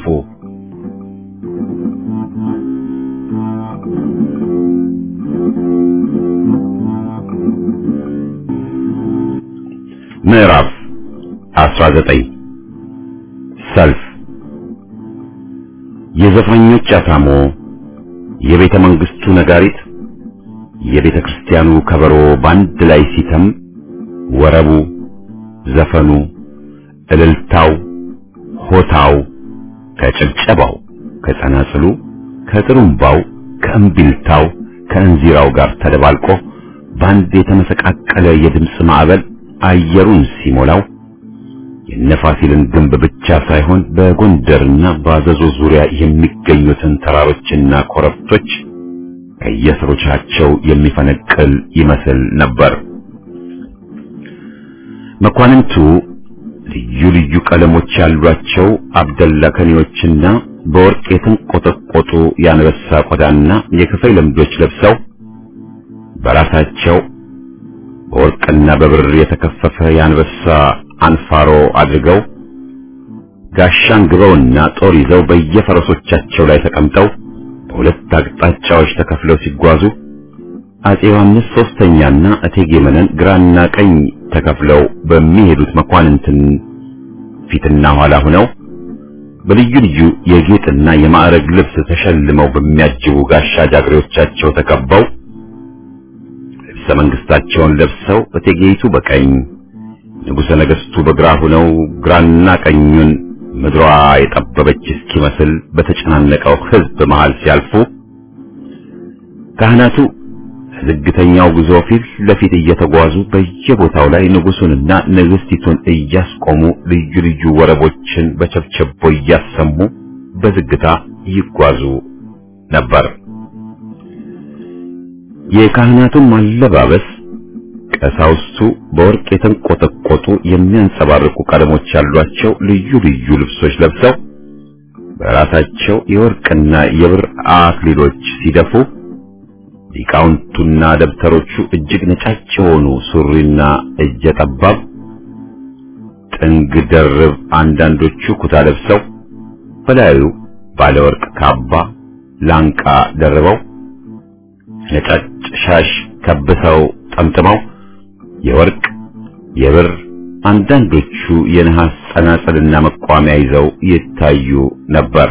ምዕራፍ 19 ሰልፍ የዘፋኞች አታሞ፣ የቤተ መንግስቱ ነጋሪት፣ የቤተ ክርስቲያኑ ከበሮ ባንድ ላይ ሲተም ወረቡ፣ ዘፈኑ፣ እልልታው፣ ሆታው ከጭብጨባው፣ ከጸናጽሉ፣ ከጥሩምባው፣ ከእምቢልታው፣ ከእንዚራው ጋር ተደባልቆ ባንድ የተመሰቃቀለ የድምፅ ማዕበል አየሩን ሲሞላው የነፋሲልን ግንብ ብቻ ሳይሆን በጎንደርና በአዘዞ ዙሪያ የሚገኙትን ተራሮችና ኮረብቶች ከየስሮቻቸው የሚፈነቅል ይመስል ነበር። መኳንንቱ ልዩ ልዩ ቀለሞች ያሏቸው አብደላ ከኔዎችና በወርቅ የተንቆጠቆጡ የአንበሳ ቆዳና የክፈይ ለምዶች ለብሰው በራሳቸው በወርቅና በብር የተከፈፈ የአንበሳ አንፋሮ አድርገው ጋሻን ግበውና ጦር ይዘው በየፈረሶቻቸው ላይ ተቀምጠው በሁለት አቅጣጫዎች ተከፍለው ሲጓዙ አጼ ዮሐንስ ሶስተኛና እቴጌ መነን ግራና ቀኝ ተከፍለው በሚሄዱት መኳንንትን ፊትና ኋላ ሆነው በልዩ ልዩ የጌጥና የማዕረግ ልብስ ተሸልመው በሚያጅቡ ጋሻ ጃግሬዎቻቸው ተከበው ልብሰ መንግስታቸውን ለብሰው እቴጌይቱ በቀኝ ንጉሠ ነገሥቱ በግራ ሆነው ግራና ቀኙን ምድሯ የጠበበች እስኪመስል በተጨናነቀው ሕዝብ መሃል ሲያልፉ ካህናቱ ዝግተኛው ጉዞ ፊት ለፊት እየተጓዙ በየቦታው ላይ ንጉሱንና ንግስቲቱን እያስቆሙ ልዩ ልዩ ወረቦችን በቸብቸቦ እያሰሙ በዝግታ ይጓዙ ነበር። የካህናቱም አለባበስ ቀሳውስቱ በወርቅ የተንቆጠቆጡ የሚያንጸባርቁ ቀለሞች ያሏቸው ልዩ ልዩ ልብሶች ለብሰው በራሳቸው የወርቅና የብር አክሊሎች ሲደፉ ሊቃውንቱና ደብተሮቹ እጅግ ነጫጭ የሆኑ ሱሪና እጀ ጠባብ ጥንግ ደርብ፣ አንዳንዶቹ ኩታ ለብሰው በላዩ ባለወርቅ ካባ ላንቃ ደርበው ነጫጭ ሻሽ ከብሰው ጠምጥመው የወርቅ የብር አንዳንዶቹ የነሐስ ጸናጽልና መቋሚያ ይዘው ይታዩ ነበር።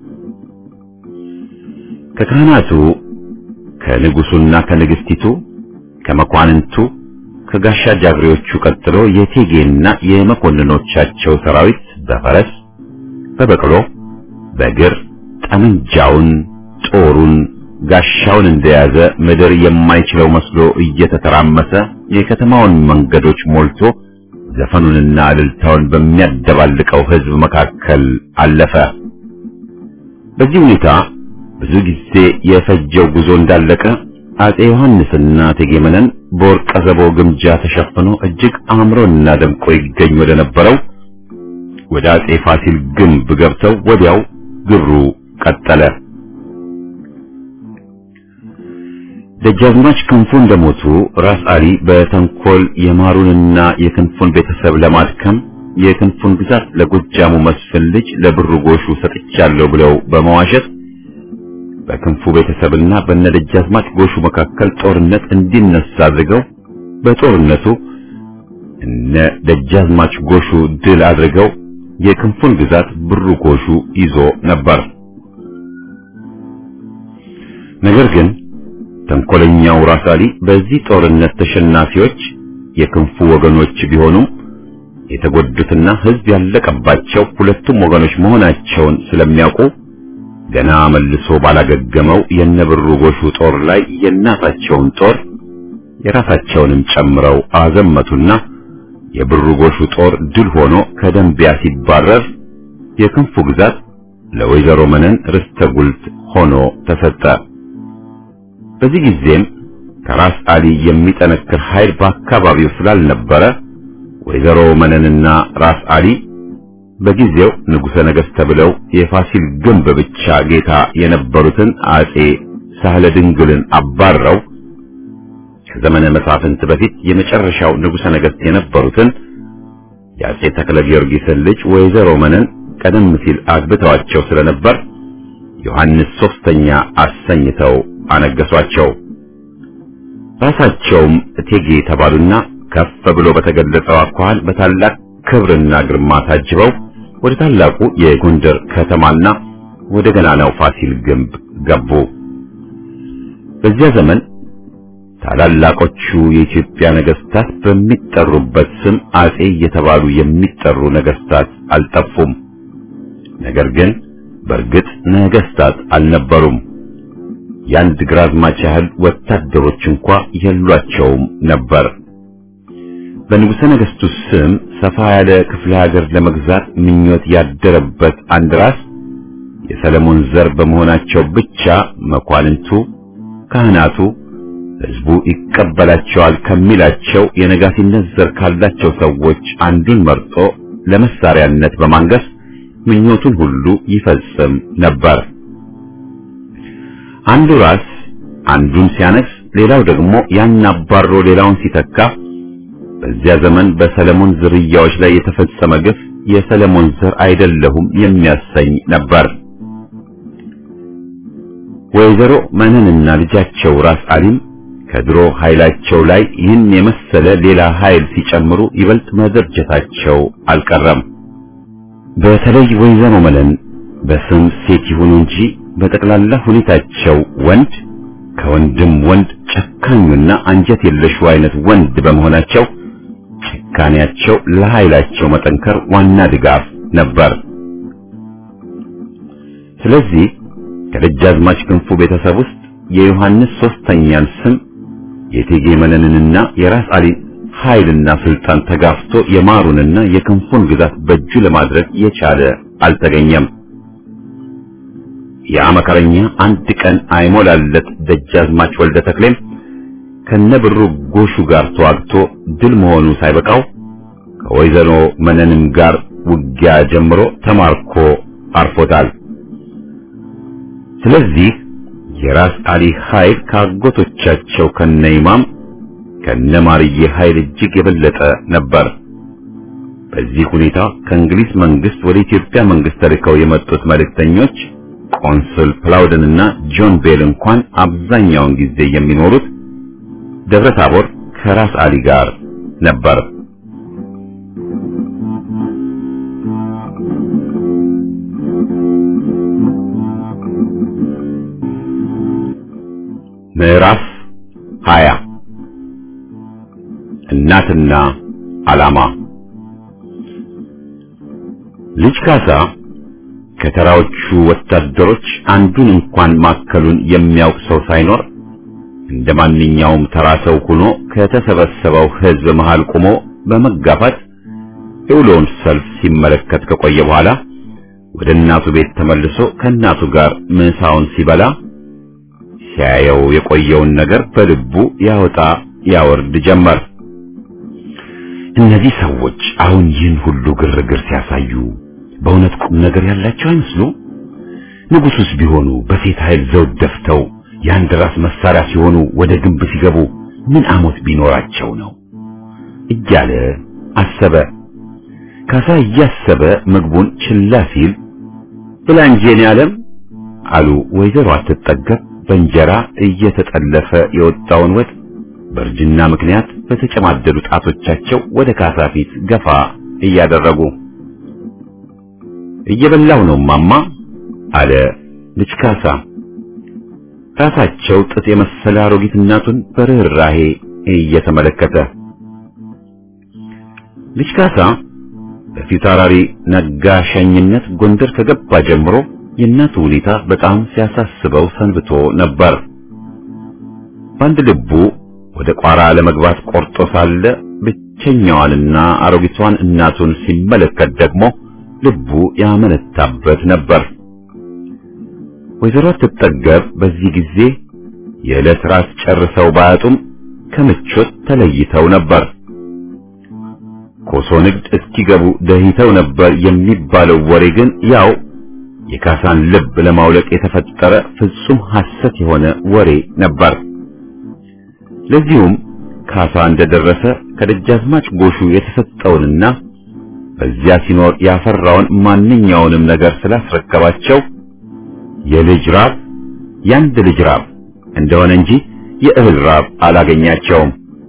ከካህናቱ ከንጉሱና ከንግስቲቱ ከመኳንንቱ ከጋሻ ጃግሬዎቹ ቀጥሎ የቴጌና የመኮንኖቻቸው ሰራዊት በፈረስ በበቅሎ በእግር ጠመንጃውን ጦሩን ጋሻውን እንደያዘ ምድር የማይችለው መስሎ እየተተራመሰ የከተማውን መንገዶች ሞልቶ ዘፈኑንና እልልታውን በሚያደባልቀው ሕዝብ መካከል አለፈ። በዚህ ሁኔታ ብዙ ጊዜ የፈጀው ጉዞ እንዳለቀ አጼ ዮሐንስና እቴጌ መነን በወርቀ ዘቦ ግምጃ ተሸፍኖ እጅግ አምሮና ደምቆ ይገኝ ወደ ነበረው ወደ አጼ ፋሲል ግንብ ገብተው ወዲያው ግብሩ ቀጠለ። ደጃዝማች ክንፉ እንደሞቱ ራስ አሊ በተንኮል የማሩንና የክንፉን ቤተሰብ ለማድከም የክንፉን ግዛት ለጎጃሙ መስፍን ልጅ ለብሩ ጎሹ ሰጥቻለሁ ብለው በመዋሸት በክንፉ ቤተሰብና በነደጃዝማች ጎሹ መካከል ጦርነት እንዲነሳ አድርገው በጦርነቱ እነ ደጃዝማች ጎሹ ድል አድርገው የክንፉን ግዛት ብሩ ጎሹ ይዞ ነበር። ነገር ግን ተንኮለኛው ራስ አሊ በዚህ ጦርነት ተሸናፊዎች የክንፉ ወገኖች ቢሆኑም የተጎዱትና ሕዝብ ያለቀባቸው ሁለቱም ወገኖች መሆናቸውን ስለሚያውቁ ገና መልሶ ባላገገመው የነብሩ ጎሹ ጦር ላይ የእናታቸውን ጦር የራሳቸውንም ጨምረው አዘመቱና የብሩ ጎሹ ጦር ድል ሆኖ ከደንቢያ ሲባረር የክንፉ ግዛት ለወይዘሮ መነን ርስተ ጉልት ሆኖ ተሰጠ። በዚህ ጊዜም ከራስ አሊ የሚጠነክር ኃይል በአካባቢው ስላልነበረ ወይዘሮ መነንና ራስ አሊ በጊዜው ንጉሠ ነገሥት ተብለው የፋሲል ግንብ ብቻ ጌታ የነበሩትን አጼ ሳህለ ድንግልን አባረው ከዘመነ መሳፍንት በፊት የመጨረሻው ንጉሠ ነገሥት የነበሩትን የአጼ ተክለ ጊዮርጊስን ልጅ ወይዘሮ መነን ቀደም ሲል አግብተዋቸው ስለነበር ዮሐንስ ሶስተኛ አሰኝተው አነገሷቸው። ራሳቸውም እቴጌ ተባሉና ከፍ ብሎ በተገለጸው አኳኋን በታላቅ ክብርና ግርማ ታጅበው ወደ ታላቁ የጎንደር ከተማና ወደ ገናናው ፋሲል ግንብ ገቡ። በዚያ ዘመን ታላላቆቹ የኢትዮጵያ ነገስታት በሚጠሩበት ስም አጼ እየተባሉ የሚጠሩ ነገስታት አልጠፉም። ነገር ግን በእርግጥ ነገስታት አልነበሩም። የአንድ ግራዝማች ያህል ወታደሮች እንኳ የሏቸውም ነበር። በንጉሠ ነገሥቱ ስም ሰፋ ያለ ክፍለ ሀገር ለመግዛት ምኞት ያደረበት አንድ ራስ የሰለሞን ዘር በመሆናቸው ብቻ መኳንንቱ፣ ካህናቱ ሕዝቡ ይቀበላቸዋል ከሚላቸው የነጋሲነት ዘር ካላቸው ሰዎች አንዱን መርጦ ለመሳሪያነት በማንገስ ምኞቱን ሁሉ ይፈጽም ነበር። አንዱ ራስ አንዱን ሲያነግስ፣ ሌላው ደግሞ ያን አባሮ ሌላውን ሲተካ በዚያ ዘመን በሰለሞን ዝርያዎች ላይ የተፈጸመ ግፍ የሰለሞን ዘር አይደለሁም የሚያሰኝ ነበር። ወይዘሮ መነንና ልጃቸው ራስ አሊም ከድሮ ኃይላቸው ላይ ይህን የመሰለ ሌላ ኃይል ሲጨምሩ ይበልጥ መደርጀታቸው አልቀረም። በተለይ ወይዘሮ መነን በስም ሴት ይሁኑ እንጂ በጠቅላላ ሁኔታቸው ወንድ ከወንድም ወንድ ጨካኙና አንጀት የለሹ አይነት ወንድ በመሆናቸው ጭካኔያቸው ለኃይላቸው መጠንከር ዋና ድጋፍ ነበር። ስለዚህ ከደጃዝማች ክንፉ ቤተሰብ ውስጥ የዮሐንስ ሶስተኛን ስም የቴጌ መነንንና የራስ አሊ ኃይልና ስልጣን ተጋፍቶ የማሩንና የክንፉን ግዛት በእጁ ለማድረግ የቻለ አልተገኘም። ያ መከረኛ አንድ ቀን አይሞላለት ደጃዝማች ወልደ ተክሌም ከነብሩ ጎሹ ጋር ተዋግቶ ድል መሆኑ ሳይበቃው ከወይዘሮ መነንም ጋር ውጊያ ጀምሮ ተማርኮ አርፎታል። ስለዚህ የራስ አሊ ኃይል ከአጎቶቻቸው ከነ ኢማም ከነ ማርዬ ኃይል እጅግ የበለጠ ነበር። በዚህ ሁኔታ ከእንግሊዝ መንግስት ወደ ኢትዮጵያ መንግስት ተልከው የመጡት መልእክተኞች ቆንስል ፕላውደን እና ጆን ቤል እንኳን አብዛኛውን ጊዜ የሚኖሩት ደብረ ታቦር ከራስ አሊ ጋር ነበር። ምዕራፍ 20 እናትና ዓላማ ልጅ ካሳ ከተራዎቹ ወታደሮች አንዱን እንኳን ማከሉን የሚያውቅ ሰው ሳይኖር እንደ ማንኛውም ተራ ሰው ሆኖ ከተሰበሰበው ሕዝብ መሃል ቆሞ በመጋፋት የውሎውን ሰልፍ ሲመለከት ከቆየ በኋላ ወደ እናቱ ቤት ተመልሶ ከእናቱ ጋር ምሳውን ሲበላ ሲያየው የቆየውን ነገር በልቡ ያወጣ ያወርድ ጀመር። እነዚህ ሰዎች አሁን ይህን ሁሉ ግርግር ሲያሳዩ በእውነት ቁም ነገር ያላቸው አይመስሉ? ንጉሱስ ቢሆኑ በሴት ኃይል ዘውድ ደፍተው የአንድ ራስ መሳሪያ ሲሆኑ ወደ ግንብ ሲገቡ ምን አሞት ቢኖራቸው ነው እያለ አሰበ። ካሳ እያሰበ ምግቡን ችላ ሲል ብላ እንጂ የኔ ዓለም አሉ ወይዘሮ አትጠገብ በእንጀራ እየተጠለፈ የወጣውን ወጥ በእርጅና ምክንያት በተጨማደዱ ጣቶቻቸው ወደ ካሳ ፊት ገፋ እያደረጉ እየበላው ነው ማማ አለ ልጅ ካሳ። ራሳቸው ጥጥ የመሰለ አሮጊት እናቱን በርህራሄ እየተመለከተ ልጅ ካሳ በፊት አውራሪ ነጋ ሸኝነት ጎንደር ከገባ ጀምሮ የእናቱ ሁኔታ በጣም ሲያሳስበው ሰንብቶ ነበር። በአንድ ልቡ ወደ ቋራ ለመግባት ቆርጦ ሳለ ብቸኛዋንና አሮጊቷን እናቱን ሲመለከት ደግሞ ልቡ ያመነታበት ነበር። ወይዘሮ አትጠገብ በዚህ ጊዜ የዕለት ራስ ጨርሰው ባያጡም ከምቾት ተለይተው ነበር። ኮሶ ንግድ እስኪገቡ ደህይተው ነበር የሚባለው ወሬ ግን ያው የካሳን ልብ ለማውለቅ የተፈጠረ ፍጹም ሐሰት የሆነ ወሬ ነበር። ለዚሁም ካሳ እንደደረሰ ከደጃዝማች ጎሹ የተሰጠውንና በዚያ ሲኖር ያፈራውን ማንኛውንም ነገር ስላስረከባቸው የልጅ ራብ ያንድ ልጅ ራብ እንደሆነ እንጂ የእህል ራብ አላገኛቸውም።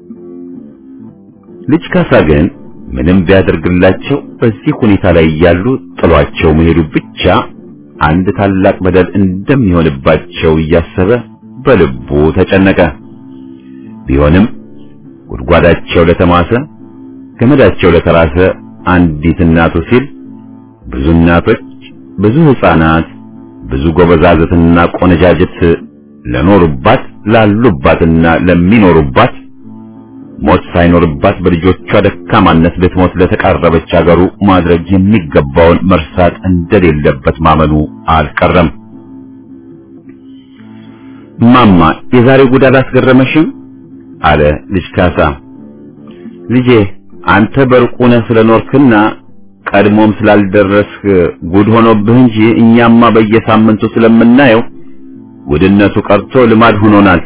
ልጅ ካሳ ግን ምንም ቢያደርግላቸው በዚህ ሁኔታ ላይ ያሉ ጥሏቸው መሄዱ ብቻ አንድ ታላቅ በደል እንደሚሆንባቸው እያሰበ በልቡ ተጨነቀ። ቢሆንም ጉድጓዳቸው ለተማሰ ገመዳቸው ለተራሰ አንዲት እናቱ ሲል ብዙ እናቶች፣ ብዙ ሕፃናት፣ ብዙ ጎበዛዝትና ቆነጃጅት ለኖሩባት ላሉባትና ለሚኖሩባት ሞት ሳይኖርባት በልጆቿ ደካማነት ልትሞት ለተቃረበች አገሩ ማድረግ የሚገባውን መርሳት እንደሌለበት ማመኑ አልቀረም። ማማ የዛሬው ጉድ አላስገረመሽም? አለ ልጅ ካሳ። ልጄ አንተ በርቁ ነህ ስለኖርክና ቀድሞም ስላልደረስክ ጉድ ሆኖብህ እንጂ እኛማ በየሳምንቱ ስለምናየው ጉድነቱ ቀርቶ ልማድ ሆኖናል።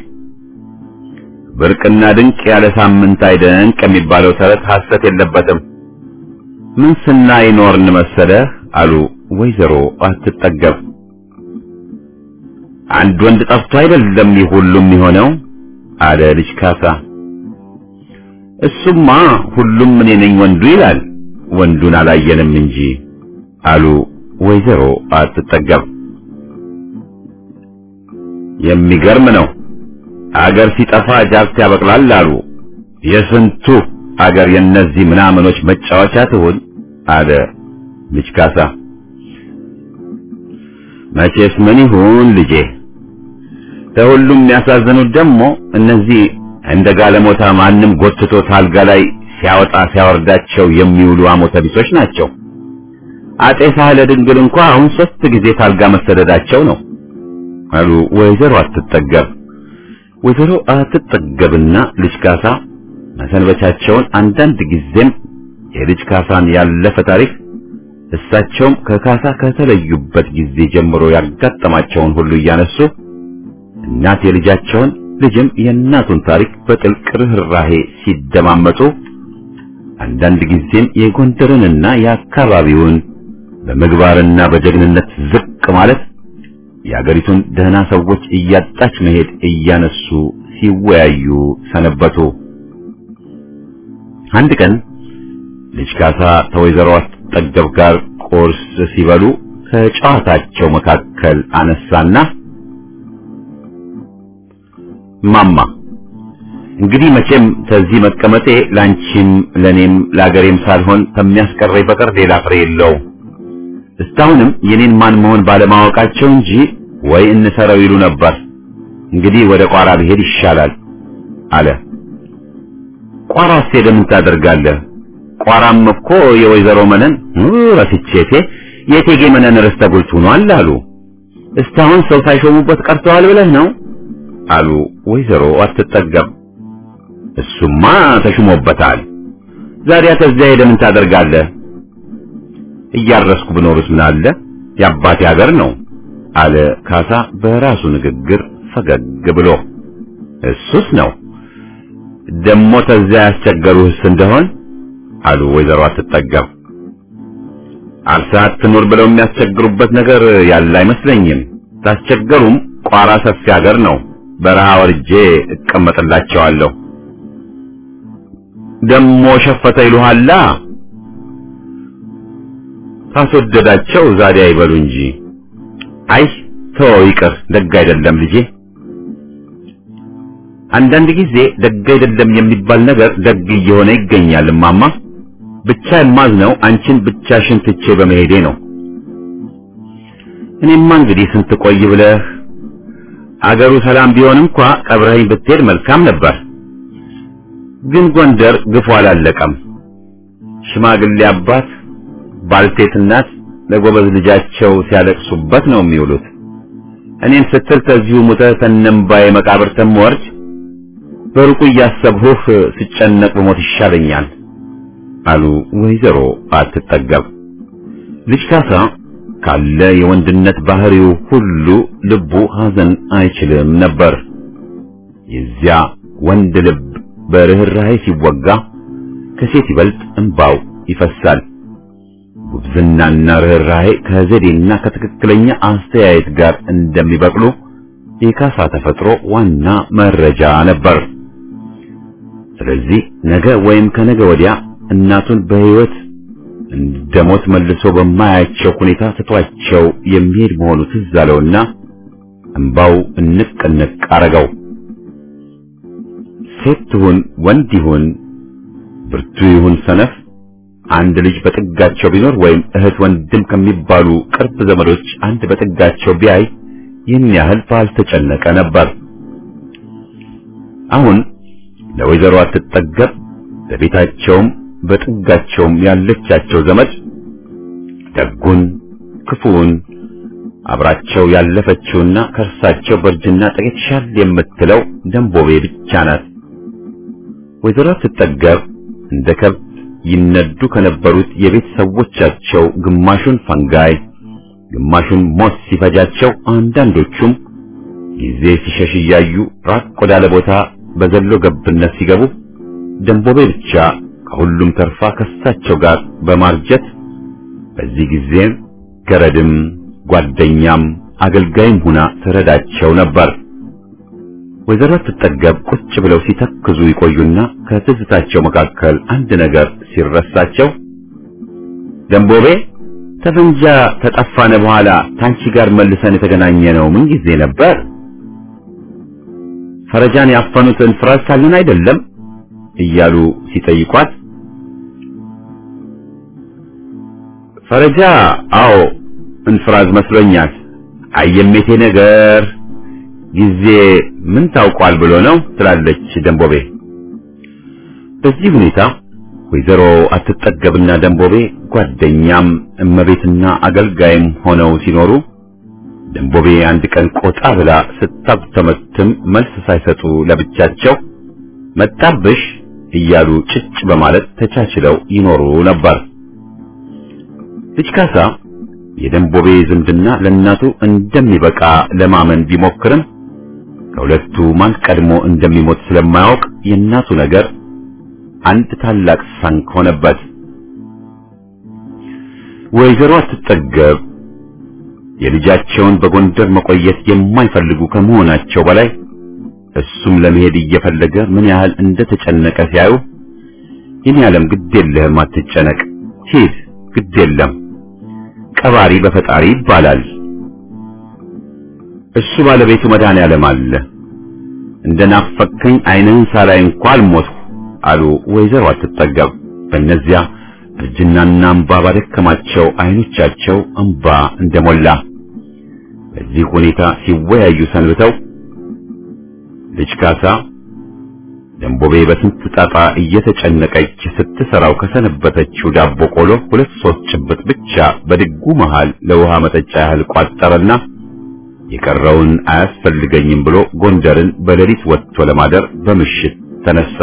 ብርቅና ድንቅ ያለ ሳምንት አይደንቅ የሚባለው ተረት ሐሰት የለበትም። ምን ስናይ ኖርን መሰለህ አሉ ወይዘሮ አትጠገብ። አንድ ወንድ ጠፍቶ አይደለም ይህ ሁሉም የሆነው አለ ልጅ ካሳ። እሱማ ሁሉም እኔ ነኝ ወንዱ ይላል፣ ወንዱን አላየንም እንጂ አሉ ወይዘሮ አትጠገብ። የሚገርም ነው። አገር ሲጠፋ ጃርት ያበቅላል አሉ። የስንቱ አገር የነዚህ ምናምኖች መጫወቻ ትሁን አለ ልጅ ካሳ። መቼስ ምን ይሁን ልጄ፣ ከሁሉም የሚያሳዝኑት ደግሞ እነዚህ እንደ ጋለሞታ ማንም ጎትቶ ታልጋ ላይ ሲያወጣ ሲያወርዳቸው የሚውሉ አሞተ ቢሶች ናቸው። አጤ ሳህለ ድንግል እንኳ አሁን ሶስት ጊዜ ታልጋ መሰደዳቸው ነው አሉ ወይዘሮ አትጠገብ። ወይዘሮ አትጠገብና ልጅ ካሳ መሰንበቻቸውን አንዳንድ ጊዜም የልጅ ካሳን ያለፈ ታሪክ እሳቸውም ከካሳ ከተለዩበት ጊዜ ጀምሮ ያጋጠማቸውን ሁሉ እያነሱ እናት የልጃቸውን ልጅም የእናቱን ታሪክ በጥልቅ ርኅራሄ ሲደማመጡ አንዳንድ ጊዜም የጎንደርንና የአካባቢውን በምግባርና በጀግንነት ዝቅ ማለት የአገሪቱን ደህና ሰዎች እያጣች መሄድ እያነሱ ሲወያዩ ሰነበቱ። አንድ ቀን ልጅ ካሳ ከወይዘሮ አትጠገብ ጋር ቁርስ ሲበሉ ከጨዋታቸው መካከል አነሳና ማማ እንግዲህ መቼም ከዚህ መቀመጤ ላንቺም ለኔም ለአገሬም ሳልሆን ከሚያስቀረኝ በቀር ሌላ ፍሬ የለውም። እስካሁንም የኔን ማን መሆን ባለማወቃቸው እንጂ ወይ እንሰረው ይሉ ነበር። እንግዲህ ወደ ቋራ ብሄድ ይሻላል አለ። ቋራስ ሄደህ ምን ታደርጋለህ? ቋራም እኮ የወይዘሮ መነን ረስቼቴ የቴጌ መነን ርስተ ጉልት ሆኗል አሉ። እስካሁን ሰው ሳይሾሙበት ቀርተዋል ብለህ ነው አሉ ወይዘሮ አትጠገብ። እሱማ ተሹሞበታል። ዛሬ ተዚያ ሄደህ ምን ታደርጋለህ? እያረስኩ ብኖርስ ምን አለ? የአባቴ ሀገር ነው አለ ካሳ በራሱ ንግግር ፈገግ ብሎ። እሱስ ነው ደሞ ተዚያ ያስቸገሩህስ እንደሆን አሉ ወይዘሮ አትጠገብ። አርሰሃት ትኑር ብለው የሚያስቸግሩበት ነገር ያለ አይመስለኝም። ታስቸገሩም ቋራ ሰፊ ሀገር ነው። በረሃ ወርጄ እቀመጥላቸዋለሁ። ደሞ ሸፈተ ይሉሃላ። ካስወደዳቸው ዛሬ አይበሉ እንጂ። አይ ተወው ይቅር፣ ደግ አይደለም ልጄ። አንዳንድ ጊዜ ደግ አይደለም የሚባል ነገር ደግ እየሆነ ይገኛል እማማ። ብቻ የማዝነው አንቺን ብቻሽን ትቼ በመሄዴ ነው። እኔማ እንግዲህ ስንት ቆይ ብለህ አገሩ ሰላም ቢሆን እንኳ ቀብረኸኝ ብትሄድ መልካም ነበር። ግን ጎንደር ግፉ አላለቀም። ሽማግሌ አባት፣ ባልቴት እናት ለጎበዝ ልጃቸው ሲያለቅሱበት ነው የሚውሉት። እኔን ስትል ከዚሁ ሙተህ ተነምባዬ መቃብር ተምወርድ በሩቁ እያሰብሁህ ስጨነቅ ብሞት ይሻለኛል አሉ ወይዘሮ አትጠገብ። ልጅ ካሳ ካለ የወንድነት ባህሪው ሁሉ ልቡ ሐዘን አይችልም ነበር። የዚያ ወንድ ልብ በርህራሄ ሲወጋ ከሴት ይበልጥ እንባው ይፈሳል። ጉብዝናና ርህራሄ ከዘዴና ከትክክለኛ አስተያየት ጋር እንደሚበቅሉ የካሳ ተፈጥሮ ዋና መረጃ ነበር። ስለዚህ ነገ ወይም ከነገ ወዲያ እናቱን በሕይወት እንደ ሞት መልሶ በማያቸው ሁኔታ ትቷቸው የሚሄድ መሆኑ ትዝ አለውና እንባው እንቅ እንቅ አረገው። ሴት ትሁን ወንድ ይሁን ብርቱ ይሁን ሰነፍ አንድ ልጅ በጥጋቸው ቢኖር ወይም እህት ወንድም ከሚባሉ ቅርብ ዘመዶች አንድ በጥጋቸው ቢያይ ይህን ያህል ባልተጨነቀ ነበር። አሁን ለወይዘሮ አትጠገብ በቤታቸውም በጥጋቸውም ያለቻቸው ዘመድ ደጉን ክፉውን አብራቸው ያለፈችውና ከእርሳቸው በእርጅና ጥቂት ሻል የምትለው ደንቦቤ ብቻ ናት። ወይዘሮ አትጠገብ እንደ ከብት ይነዱ ከነበሩት የቤት ሰዎቻቸው ግማሹን ፈንጋይ ግማሹን ሞት ሲፈጃቸው፣ አንዳንዶቹም ጊዜ ሲሸሽ እያዩ ራቅ ወዳለ ቦታ በዘሎ ገብነት ሲገቡ ደንቦቤ ብቻ ከሁሉም ተርፋ ከሳቸው ጋር በማርጀት በዚህ ጊዜ ገረድም ጓደኛም አገልጋይም ሁና ትረዳቸው ነበር። ወይዘሮ አትጠገብ ቁጭ ብለው ሲተክዙ ይቆዩና ከትዝታቸው መካከል አንድ ነገር ሲረሳቸው ደንቦቤ ተፈንጃ ተጠፋነ በኋላ ታንቺ ጋር መልሰን የተገናኘ ነው ምን ጊዜ ነበር? ፈረጃን ያፈኑትን ፍራዝ ሳለን አይደለም እያሉ ሲጠይቋት ፈረጃ አዎ እንፍራዝ መስሎኛል። አየሜቴ ነገር ጊዜ ምን ታውቋል ብሎ ነው ትላለች ደንቦቤ። በዚህ ሁኔታ ወይዘሮ አትጠገብና ደንቦቤ ጓደኛም እመቤትና አገልጋይም ሆነው ሲኖሩ ደንቦቤ አንድ ቀን ቆጣ ብላ ስታጉተመትም መልስ ሳይሰጡ ለብቻቸው መጣብሽ እያሉ ጭጭ በማለት ተቻችለው ይኖሩ ነበር። ልጅ ካሳ የደንቦቤ ዝምድና ለእናቱ እንደሚበቃ ለማመን ቢሞክርም ከሁለቱ ማን ቀድሞ እንደሚሞት ስለማያውቅ የእናቱ ነገር አንድ ታላቅ ሳንክ ሆነበት። ወይዘሮ አትጠገብ የልጃቸውን በጎንደር መቆየት የማይፈልጉ ከመሆናቸው በላይ እሱም ለመሄድ እየፈለገ ምን ያህል እንደተጨነቀ ሲያዩ ይህን ያለም ግድ የለህም አትጨነቅ፣ ሂድ፣ ግድ የለም ቀባሪ በፈጣሪ ይባላል። እሱ ባለቤቱ መድኃኔዓለም አለ። እንደ ናፈከኝ ዓይንህን ሳላይ እንኳ አልሞትሁ አሉ ወይዘሮ አትጠገብ። በእነዚያ እርጅናና እንባ ባደከማቸው ዓይኖቻቸው እንባ እንደሞላ በዚህ ሁኔታ ሲወያዩ ሰንብተው ልጅ ካሳ ደንቦቤ በስንት ጣጣ እየተጨነቀች ስትሰራው ከሰነበተችው ዳቦ ቆሎ ሁለት ሶስት ጭብጥ ብቻ በድጉ መሃል ለውሃ መጠጫ ያህል ቋጠረና የቀረውን አያስፈልገኝም ብሎ ጎንደርን በሌሊት ወጥቶ ለማደር በምሽት ተነሳ።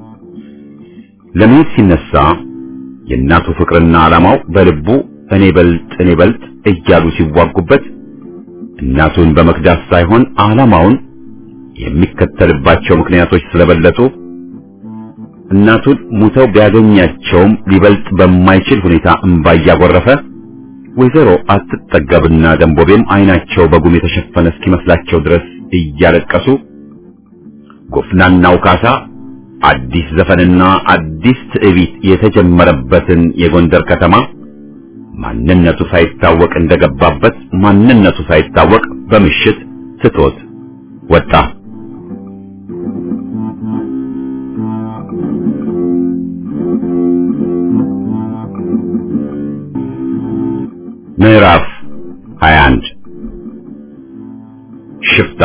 ለመሄድ ሲነሳ የእናቱ ፍቅርና ዓላማው በልቡ እኔ በልጥ እኔ በልጥ እያሉ ሲዋጉበት እናቱን በመክዳት ሳይሆን ዓላማውን የሚከተልባቸው ምክንያቶች ስለበለጡ እናቱን ሙተው ቢያገኛቸውም ሊበልጥ በማይችል ሁኔታ እንባ እያጎረፈ ወይዘሮ አትጠገብና ደንቦቤም ዓይናቸው በጉም የተሸፈነ እስኪመስላቸው ድረስ እያለቀሱ ጎፍናናው ካሳ አዲስ ዘፈንና አዲስ ትዕቢት የተጀመረበትን የጎንደር ከተማ ማንነቱ ሳይታወቅ እንደገባበት ማንነቱ ሳይታወቅ በምሽት ትቶት ወጣ። ምዕራፍ 21 ሽፍታ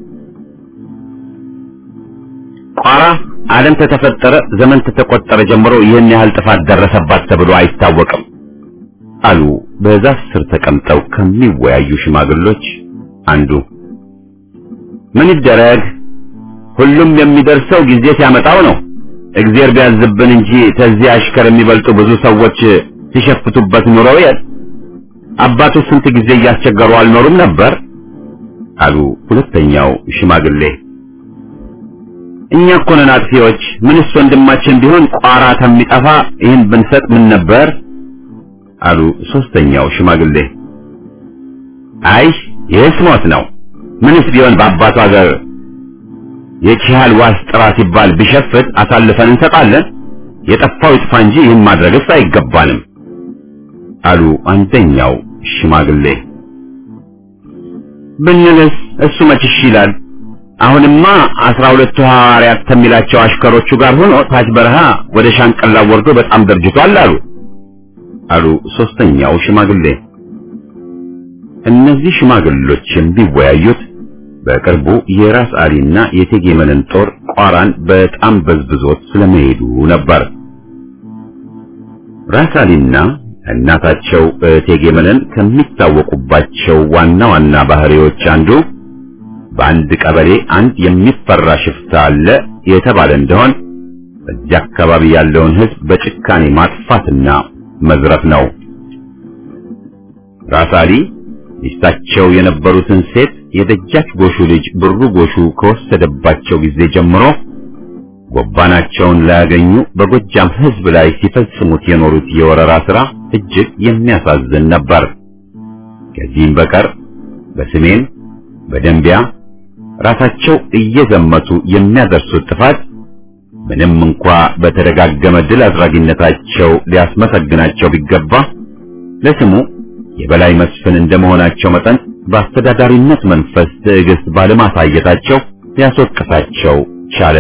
ቋራ ዓለም ተተፈጠረ ዘመን ተተቆጠረ ጀምሮ ይህን ያህል ጥፋት ደረሰባት ተብሎ አይታወቅም አሉ በዛፍ ስር ተቀምጠው ከሚወያዩ ሽማግሎች አንዱ። ምን ይደረግ ሁሉም የሚደርሰው ጊዜ ሲያመጣው ነው። እግዚአብሔር ቢያዝብን እንጂ ተዚህ አሽከር የሚበልጡ ብዙ ሰዎች ሲሸፍቱበት ኑረው የል አባቱ ስንት ጊዜ እያስቸገሩ አልኖሩም ነበር አሉ ሁለተኛው ሽማግሌ። እኛ እኮ ነን አጥፊዎች። ምንስ ወንድማችን ቢሆን ቋራ ከሚጠፋ ይህን ብንሰጥ ምን ነበር አሉ ሶስተኛው ሽማግሌ። አይ ይህስ ሞት ነው። ምንስ ቢሆን በአባቱ ሀገር የቺሃል ዋስ ጥራ ሲባል ቢሸፍት አሳልፈን እንሰጣለን። የጠፋው ይጥፋ እንጂ ይህን ማድረግስ አይገባንም አሉ አንደኛው ሽማግሌ። ብንልስ እሱ መች እሺ ይላል? አሁንማ አስራ ሁለቱ ሐዋርያት ከሚላቸው አሽከሮቹ ጋር ሆኖ ታች በረሃ ወደ ሻንቀላ ወርዶ በጣም ደርጅቷል አሉ አሉ ሶስተኛው ሽማግሌ። እነዚህ ሽማግሎችም ቢወያዩት በቅርቡ የራስ አሊና የእቴጌ መነን ጦር ቋራን በጣም በዝብዞት ስለመሄዱ ነበር። ራስ አሊና እናታቸው እቴጌ መነን ከሚታወቁባቸው ዋና ዋና ባህሪዎች አንዱ በአንድ ቀበሌ አንድ የሚፈራ ሽፍታ አለ የተባለ እንደሆን በዚያ አካባቢ ያለውን ሕዝብ በጭካኔ ማጥፋትና መዝረፍ ነው። ራስ አሊ ሚስታቸው የነበሩትን ሴት የደጃች ጎሹ ልጅ ብሩ ጎሹ ከወሰደባቸው ጊዜ ጀምሮ ጎባናቸውን ላያገኙ በጎጃም ሕዝብ ላይ ሲፈጽሙት የኖሩት የወረራ ሥራ እጅግ የሚያሳዝን ነበር። ከዚህም በቀር በሰሜን በደንቢያ ራሳቸው እየዘመቱ የሚያደርሱት ጥፋት ምንም እንኳ በተደጋገመ ድል አድራጊነታቸው ሊያስመሰግናቸው ቢገባ ለስሙ የበላይ መስፍን እንደመሆናቸው መጠን በአስተዳዳሪነት መንፈስ ትዕግስት ባለማሳየታቸው ሊያስወቅሳቸው ቻለ።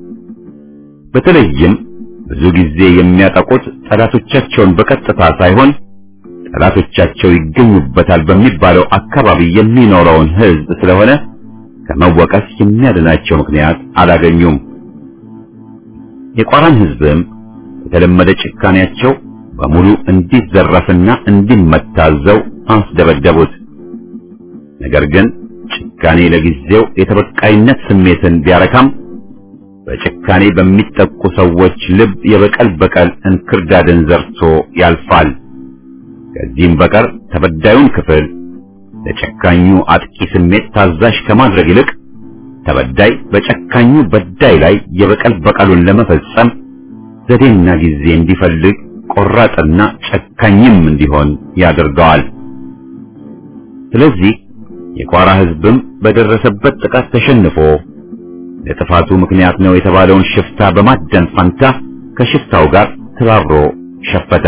በተለይም ብዙ ጊዜ የሚያጠቁት ጠላቶቻቸውን በቀጥታ ሳይሆን ጠላቶቻቸው ይገኙበታል በሚባለው አካባቢ የሚኖረውን ሕዝብ ስለሆነ ከመወቀስ የሚያድናቸው ምክንያት አላገኙም። የቋራን ሕዝብም የተለመደ ጭካኔያቸው በሙሉ እንዲዘረፍና እንዲመታዘው አስደበደቡት። ነገር ግን ጭካኔ ለጊዜው የተበቃይነት ስሜትን ቢያረካም በጭካኔ በሚጠቁ ሰዎች ልብ የበቀል በቀል እንክርዳድን ዘርቶ ያልፋል። ከዚህም በቀር ተበዳዩን ክፍል ለጨካኙ አጥቂ ስሜት ታዛዥ ከማድረግ ይልቅ ተበዳይ በጨካኙ በዳይ ላይ የበቀል በቀሉን ለመፈጸም ዘዴና ጊዜ እንዲፈልግ ቆራጥና ጨካኝም እንዲሆን ያደርገዋል። ስለዚህ የቋራ ሕዝብም በደረሰበት ጥቃት ተሸንፎ ለጥፋቱ ምክንያት ነው የተባለውን ሽፍታ በማደን ፋንታ ከሽፍታው ጋር ተባብሮ ሸፈተ።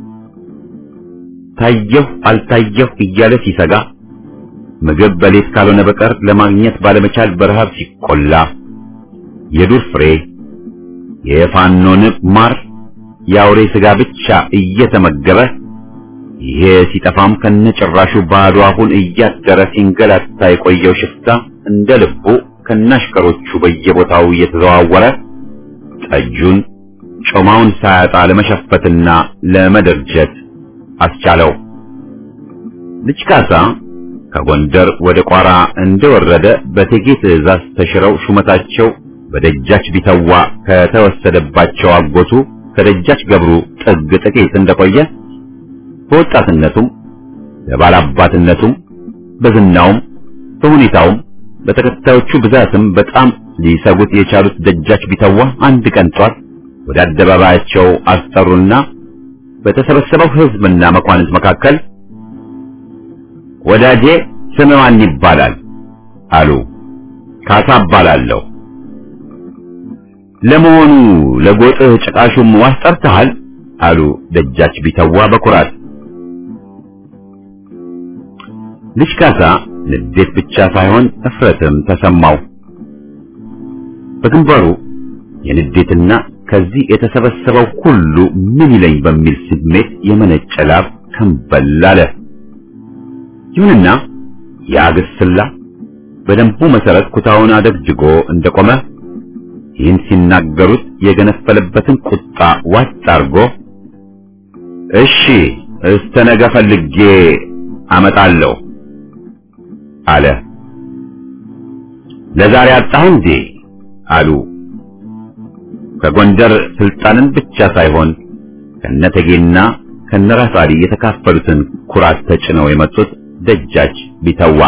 ታየሁ አልታየሁ እያለ ሲሰጋ ምግብ በሌት ካልሆነ በቀር ለማግኘት ባለመቻል በረሃብ ሲቆላ የዱር ፍሬ፣ የፋኖ ንብ ማር፣ የአውሬ ስጋ ብቻ እየተመገበ ይሄ ሲጠፋም ከነጭራሹ ባዶ አሁን እያደረ ሲንገላታ የቆየው ሽፍታ እንደ ልቡ ከናሽከሮቹ በየቦታው እየተዘዋወረ ጠጁን ጮማውን ሳያጣ ለመሸፈትና ለመደርጀት አስቻለው። ልጅ ካሳ ከጎንደር ወደ ቋራ እንደወረደ በቴጌ ትእዛዝ ተሽረው ሹመታቸው በደጃች ቢተዋ ከተወሰደባቸው አጎቱ ከደጃች ገብሩ ጥግ ጥቂት እንደቆየ በወጣትነቱም በባላባትነቱም በዝናውም በሁኔታውም በተከታዮቹ ብዛትም በጣም ሊሰጉት የቻሉት ደጃች ቢተዋ አንድ ቀን ጧት ወደ አደባባያቸው አስጠሩና በተሰበሰበው ሕዝብና መኳንንት መካከል ወዳጄ ስም ማን ይባላል? አሉ። ካሳ እባላለሁ። ለመሆኑ ለጎጥህ ጭቃሹም ዋስ ጠርተሃል? አሉ ደጃች ቢተዋ በኩራት። ልጅ ካሳ ንዴት ብቻ ሳይሆን እፍረትም ተሰማው። በግንባሩ የንዴትና ከዚህ የተሰበሰበው ሁሉ ምን ይለኝ በሚል ስሜት የመነጨ ላብ ከንበል አለ። ይሁንና ያ ግስላ በደንቡ መሰረት ኩታውን አደግድጎ እንደቆመ ይህን ሲናገሩት የገነፈለበትን ቁጣ ዋጥ አርጎ እሺ እስተ ነገ ፈልጌ አመጣለሁ አለ። ለዛሬ አጣህ እንዴ? አሉ። ከጎንደር ስልጣንን ብቻ ሳይሆን ከነተጌና ከነራስ አሊ የተካፈሉትን ኩራት ተጭነው የመጡት ደጃች ቢተዋ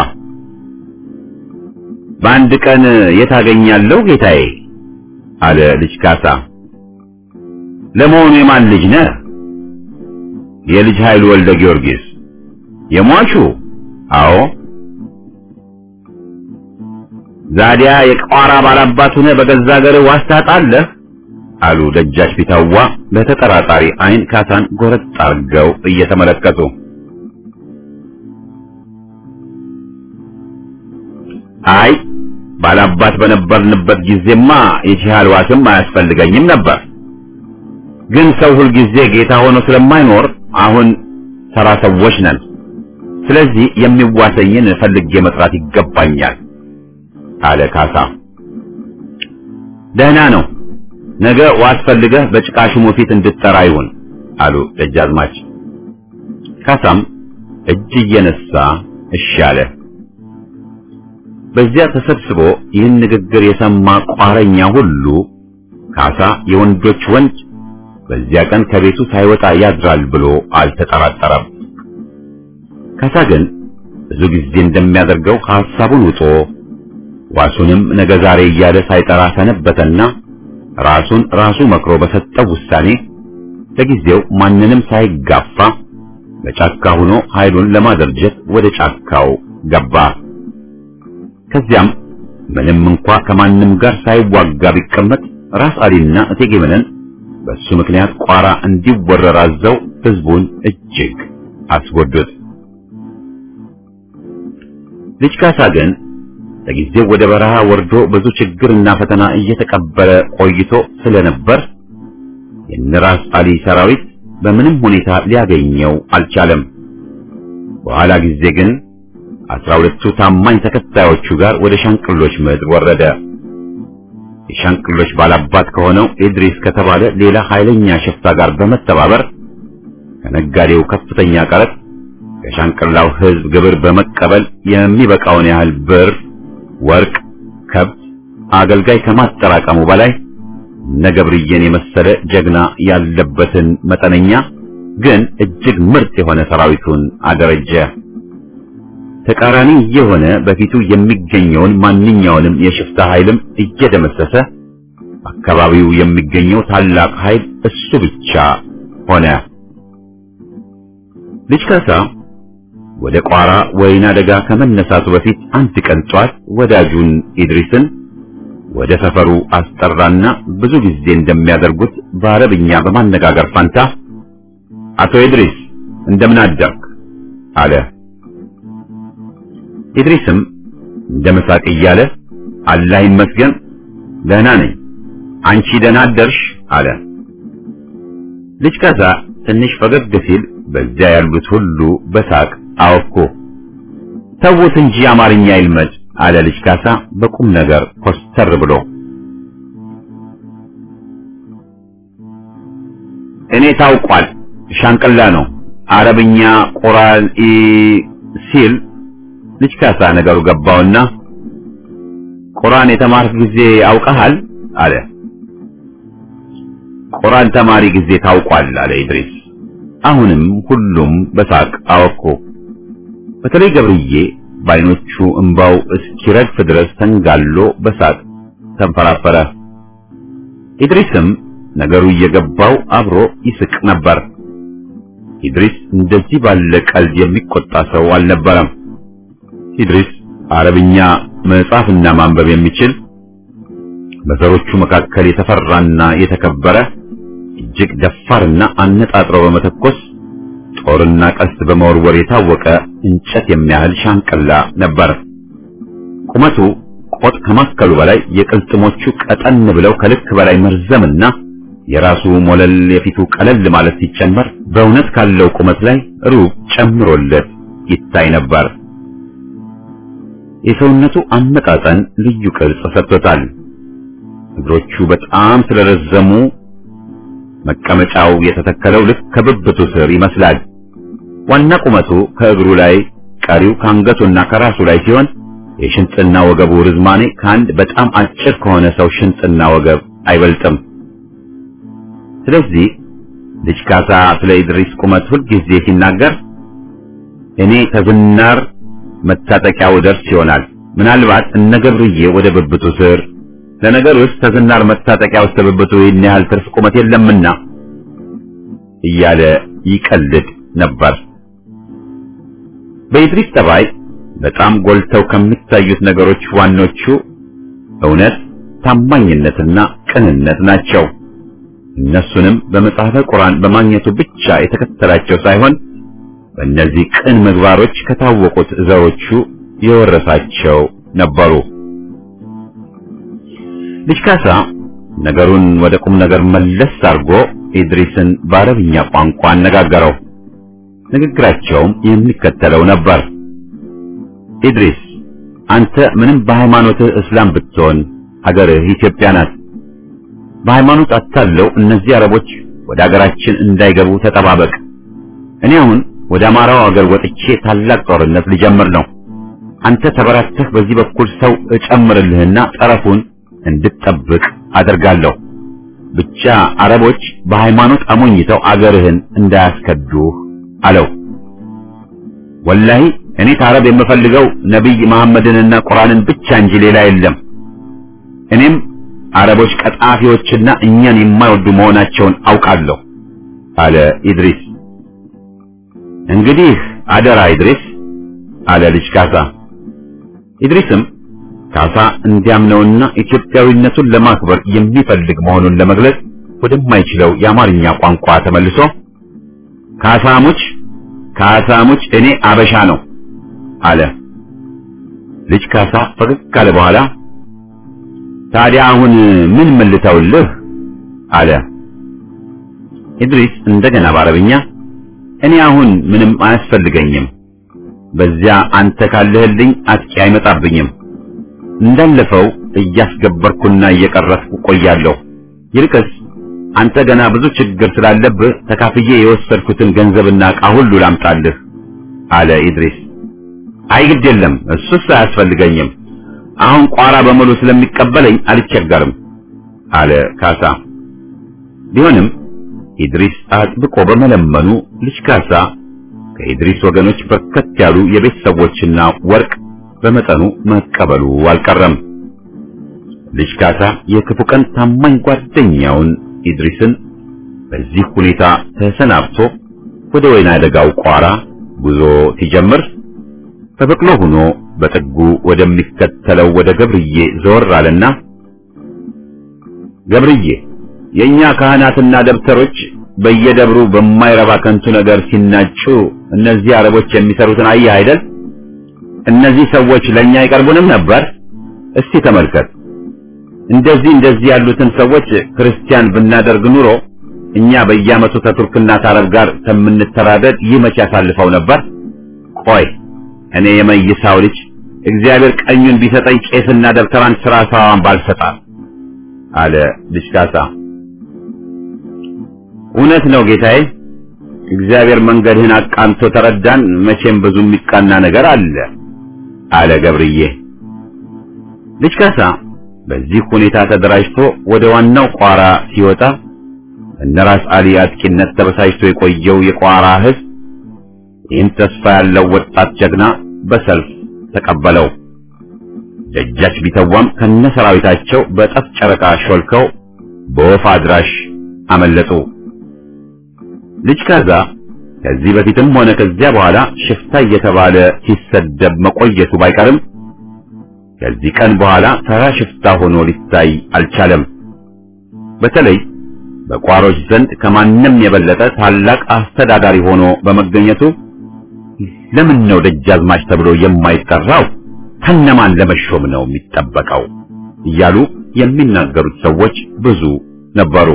በአንድ ቀን የታገኛለሁ ጌታዬ አለ ልጅ ካሳ። ለመሆኑ የማን ልጅ ነህ? የልጅ ኃይሉ ወልደ ጊዮርጊስ የሟቹ? አዎ። ዛዲያ የቋራ ባላባት ሆነህ በገዛ ሀገርህ ዋስ ታጣለህ? አሉ ደጃች ቢታዋ በተጠራጣሪ አይን ካሳን ጎረጥ አርገው እየተመለከቱ። አይ ባላባት በነበርንበት ጊዜማ የቺሃል ዋስም አያስፈልገኝም ነበር። ግን ሰው ሁልጊዜ ጌታ ሆኖ ስለማይኖር አሁን ተራ ሰዎች ነን። ስለዚህ የሚዋሰኝን ፈልጌ መጥራት ይገባኛል አለ ካሳ። ደህና ነው፣ ነገ ዋስ ፈልገህ በጭቃ ሽሙ ፊት እንድትጠራ ይሁን አሉ ደጃዝማች። ካሳም እጅ እየነሳ እሺ አለ። በዚያ ተሰብስቦ ይህን ንግግር የሰማ ቋረኛ ሁሉ ካሳ የወንዶች ወንድ በዚያ ቀን ከቤቱ ሳይወጣ ያድራል ብሎ አልተጠራጠረም። ካሳ ግን ብዙ ጊዜ እንደሚያደርገው ሐሳቡን ውጦ ዋሱንም ነገ ዛሬ እያለ ሳይጠራ ሰነበተና ራሱን ራሱ መክሮ በሰጠው ውሳኔ ለጊዜው ማንንም ሳይጋፋ በጫካ ሆኖ ኃይሉን ለማደርጀት ወደ ጫካው ገባ። ከዚያም ምንም እንኳ ከማንም ጋር ሳይዋጋ ቢቀመጥ ራስ አሊና እቴጌ መነን በሱ ምክንያት ቋራ እንዲወረር አዘው ህዝቡን እጅግ አስጎዱት። ልጅ ካሳ ግን ለጊዜው ወደ በረሃ ወርዶ ብዙ ችግርና ፈተና እየተቀበለ ቆይቶ ስለነበር የነራስ አሊ ሰራዊት በምንም ሁኔታ ሊያገኘው አልቻለም። በኋላ ጊዜ ግን አስራ ሁለቱ ታማኝ ተከታዮቹ ጋር ወደ ሻንቅሎች ምድር ወረደ። የሻንቅሎች ባላባት ከሆነው ኢድሪስ ከተባለ ሌላ ኃይለኛ ሽፍታ ጋር በመተባበር ከነጋዴው ከፍተኛ ቀረጥ ከሻንቅላው ህዝብ ግብር በመቀበል የሚበቃውን ያህል ብር፣ ወርቅ፣ ከብት፣ አገልጋይ ከማጠራቀሙ በላይ ነገብርዬን የመሰለ ጀግና ያለበትን መጠነኛ ግን እጅግ ምርጥ የሆነ ሰራዊቱን አደረጀ። ተቃራኒ የሆነ በፊቱ የሚገኘውን ማንኛውንም የሽፍታ ኃይልም እየደመሰሰ አካባቢው የሚገኘው ታላቅ ኃይል እሱ ብቻ ሆነ። ልጅ ካሳ ወደ ቋራ ወይና ደጋ ከመነሳቱ በፊት አንድ ቀን ጧት ወዳጁን ኢድሪስን ወደ ሰፈሩ አስጠራና ብዙ ጊዜ እንደሚያደርጉት በአረብኛ በማነጋገር ፋንታ አቶ ኢድሪስ እንደምን አደርክ አለ። ኢድሪስም እንደ መሳቅ እያለ አላህ ይመስገን ደህና ነኝ፣ አንቺ ደህና አደርሽ አለ። ልጅ ካሳ ትንሽ ፈገግ ሲል በዚያ ያሉት ሁሉ በሳቅ አወኩ። ተውት እንጂ አማርኛ ይልመድ አለ ልጅ ካሳ በቁም ነገር ኮስተር ብሎ። እኔ ታውቋል ሻንቅላ ነው አረብኛ ቁርአን ሲል ልጅ ካሳ ነገሩ ገባውና ቁርአን የተማርክ ጊዜ አውቀሃል አለ። ቁርአን ተማሪ ጊዜ ታውቋል አለ ኢድሪስ። አሁንም ሁሉም በሳቅ አወኩ። በተለይ ገብርዬ በዓይኖቹ እንባው እስኪረግፍ ድረስ ተንጋሎ በሳቅ ተንፈራፈረ። ኢድሪስም ነገሩ እየገባው አብሮ ይስቅ ነበር። ኢድሪስ እንደዚህ ባለ ቀልድ የሚቆጣ ሰው አልነበረም። ኢድሪስ አረብኛ መጻፍና ማንበብ የሚችል በዘሮቹ መካከል የተፈራና የተከበረ እጅግ ደፋርና አነጣጥሮ በመተኮስ ጦርና ቀስት በመወርወር የታወቀ እንጨት የሚያህል ሻንቅላ ነበር። ቁመቱ ቆጥ ከማከሉ በላይ የቅልጥሞቹ ቀጠን ብለው ከልክ በላይ መርዘምና የራሱ ሞለል የፊቱ ቀለል ማለት ሲጨመር በእውነት ካለው ቁመት ላይ ሩብ ጨምሮለት ይታይ ነበር። የሰውነቱ አመጣጠን ልዩ ቅርጽ ሰጥቶታል። እግሮቹ በጣም ስለረዘሙ መቀመጫው የተተከለው ልክ ከብብቱ ስር ይመስላል። ዋና ቁመቱ ከእግሩ ላይ፣ ቀሪው ከአንገቱና ከራሱ ላይ ሲሆን የሽንጥና ወገቡ ርዝማኔ ከአንድ በጣም አጭር ከሆነ ሰው ሽንጥና ወገብ አይበልጥም። ስለዚህ ልጅ ካሳ ስለ ኢድሪስ ቁመት ሁልጊዜ ሲናገር እኔ ከዝናር መታጠቂያው ደርስ ይሆናል ምናልባት እነ ገብርዬ ወደ ብብቱ ስር ለነገር ውስጥ ተዝናር መታጠቂያ ውስጥ ብብቱ ይህን ያህል ትርፍ ቁመት የለምና እያለ ይቀልድ ነበር። በኢድሪስ ጠባይ በጣም ጎልተው ከሚታዩት ነገሮች ዋኖቹ እውነት፣ ታማኝነትና ቅንነት ናቸው። እነሱንም በመጽሐፈ ቁርአን በማግኘቱ ብቻ የተከተላቸው ሳይሆን በእነዚህ ቅን ምግባሮች ከታወቁት ዘሮቹ የወረሳቸው ነበሩ። ልጅ ካሳ ነገሩን ወደ ቁም ነገር መለስ አድርጎ ኢድሪስን በአረብኛ ቋንቋ አነጋገረው። ንግግራቸውም የሚከተለው ነበር። ኢድሪስ አንተ ምንም በሃይማኖትህ እስላም ብትሆን ሀገርህ ኢትዮጵያ ናት። በሃይማኖት አታለው እነዚህ አረቦች ወደ ሀገራችን እንዳይገቡ ተጠባበቅ። እኔ አሁን ወደ አማራው ሀገር ወጥቼ ታላቅ ጦርነት ሊጀምር ነው። አንተ ተበራተህ በዚህ በኩል ሰው እጨምርልህና ጠረፉን እንድትጠብቅ አደርጋለሁ። ብቻ አረቦች በሃይማኖት አሞኝተው አገርህን እንዳያስከዱህ አለው። ወላሂ እኔ ታረብ የምፈልገው ነቢይ መሐመድንና ቁርአንን ብቻ እንጂ ሌላ የለም። እኔም አረቦች ቀጣፊዎችና እኛን የማይወዱ መሆናቸውን አውቃለሁ አለ ኢድሪስ። እንግዲህ አደራ ኢድሪስ አለ ልጅ ካሳ። ኢድሪስም ካሳ እንዲያምነውና ኢትዮጵያዊነቱን ለማክበር የሚፈልግ መሆኑን ለመግለጽ ወደማይችለው የአማርኛ ቋንቋ ተመልሶ ካሳሙች ካሳሙች እኔ አበሻ ነው አለ። ልጅ ካሳ ፈገግ ካለ በኋላ ታዲያ አሁን ምን መልተውልህ አለ። ኢድሪስ እንደገና በአረብኛ እኔ አሁን ምንም አያስፈልገኝም፣ በዚያ አንተ ካለህልኝ አጥቂ አይመጣብኝም፣ እንዳለፈው እያስገበርኩና እየቀረስኩ ቆያለሁ። ይልቅስ አንተ ገና ብዙ ችግር ስላለብህ ተካፍዬ የወሰድኩትን ገንዘብና ዕቃ ሁሉ ላምጣልህ አለ ኢድሪስ። አይ ግድ የለም እሱስ አያስፈልገኝም አሁን ቋራ በሙሉ ስለሚቀበለኝ አልቸገርም አለ ካሳ። ቢሆንም ኢድሪስ አጥብቆ በመለመኑ ልጅ ካሳ ከኢድሪስ ወገኖች በርከት ያሉ የቤት ሰዎችና ወርቅ በመጠኑ መቀበሉ አልቀረም። ልጅ ካሳ የክፉ ቀን ታማኝ ጓደኛውን ኢድሪስን በዚህ ሁኔታ ተሰናብቶ ወደ ወይና አደጋው ቋራ ጉዞ ሲጀምር በበቅሎ ሆኖ በጥጉ ወደሚከተለው ወደ ገብርዬ ዘወር አለና ገብርዬ የኛ ካህናትና ደብተሮች በየደብሩ በማይረባ ከንቱ ነገር ሲናጩ እነዚህ አረቦች የሚሰሩትን አየህ አይደል? እነዚህ ሰዎች ለኛ አይቀርቡንም ነበር። እስቲ ተመልከት። እንደዚህ እንደዚህ ያሉትን ሰዎች ክርስቲያን ብናደርግ ኑሮ እኛ በየዓመቱ ከቱርክና ከአረብ ጋር ከምንተራደድ ይህ መቼ ያሳልፈው ነበር? ቆይ እኔ የመይሳው ልጅ እግዚአብሔር ቀኙን ቢሰጠኝ ቄስና ደብተራን ስራ ሰዋን ባልሰጣል አለ ልጅ ካሳ። እውነት ነው ጌታዬ፣ እግዚአብሔር መንገድህን አቃንቶ ተረዳን። መቼም ብዙ የሚቃና ነገር አለ አለ ገብርዬ። ልጅ ካሳ በዚህ ሁኔታ ተደራጅቶ ወደ ዋናው ቋራ ሲወጣ እነራስ አሊ አጥቂነት ተበሳጭቶ የቆየው የቋራ ሕዝብ ይህን ተስፋ ያለው ወጣት ጀግና በሰልፍ ተቀበለው። ደጃች ቢተዋም ከነሰራዊታቸው በጠፍ ጨረቃ ሾልከው በወፍ አድራሽ አመለጡ። ልጅ ካዛ ከዚህ በፊትም ሆነ ከዚያ በኋላ ሽፍታ እየተባለ ሲሰደብ መቆየቱ ባይቀርም ከዚህ ቀን በኋላ ተራ ሽፍታ ሆኖ ሊታይ አልቻለም። በተለይ በቋሮች ዘንድ ከማንም የበለጠ ታላቅ አስተዳዳሪ ሆኖ በመገኘቱ ለምን ነው ደጃዝማች ተብሎ የማይጠራው? ከነማን ለመሾም ነው የሚጠበቀው? እያሉ የሚናገሩት ሰዎች ብዙ ነበሩ።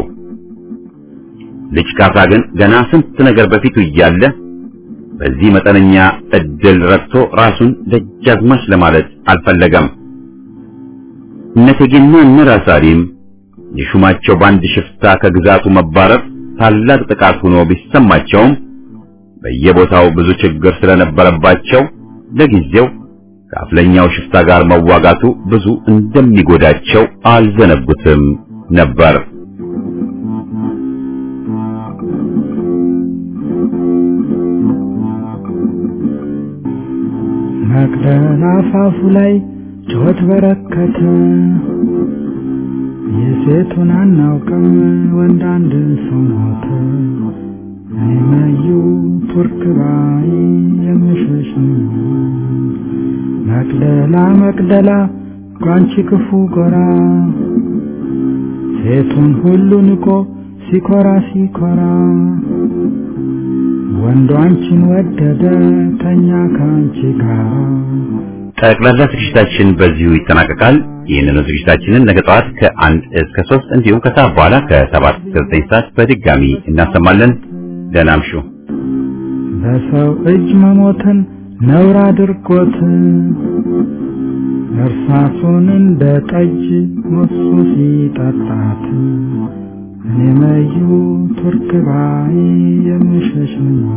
ልጅ ካሳ ግን ገና ስንት ነገር በፊቱ እያለ በዚህ መጠነኛ እድል ረክቶ ራሱን ደጃዝማች ለማለት አልፈለገም። እነቴጌና እነራስ አሊም የሹማቸው በአንድ ሽፍታ ከግዛቱ መባረር ታላቅ ጥቃት ሆኖ ቢሰማቸውም በየቦታው ብዙ ችግር ስለነበረባቸው ለጊዜው ከአፍለኛው ሽፍታ ጋር መዋጋቱ ብዙ እንደሚጎዳቸው አልዘነጉትም ነበር።
መቅደላ አፋፉ ላይ ጩኸት በረከተ። የሴቱን አናውቅም ወንድ አንድ ሰው ሞተ። እኔ መዩ ቱርክ ባይ የምሸሽ ነኝ። መቅደላ መቅደላ ጓንቺ ክፉ ጎራ ሴቱን ሁሉ ንቆ ሲኮራ ሲኮራ ወንዱ አንቺን ወደደ ተኛ ከአንቺ ጋር
ጠቅላላ ዝግጅታችን በዚሁ ይጠናቀቃል። ይህንኑ ዝግጅታችንን ነገ ጠዋት ከአንድ እስከ ሶስት እንዲሁም ከሰዓት በኋላ ከሰባት እስከ ዘጠኝ ሰዓት በድጋሚ እናሰማለን። ደህና እምሹ።
በሰው እጅ መሞትን ነውር አድርጎት እርሳሱን እንደ ጠጅ ሞሱ ሲጠጣት እኔ መዩ ቱርክ ባይ የምሸሽ ነው።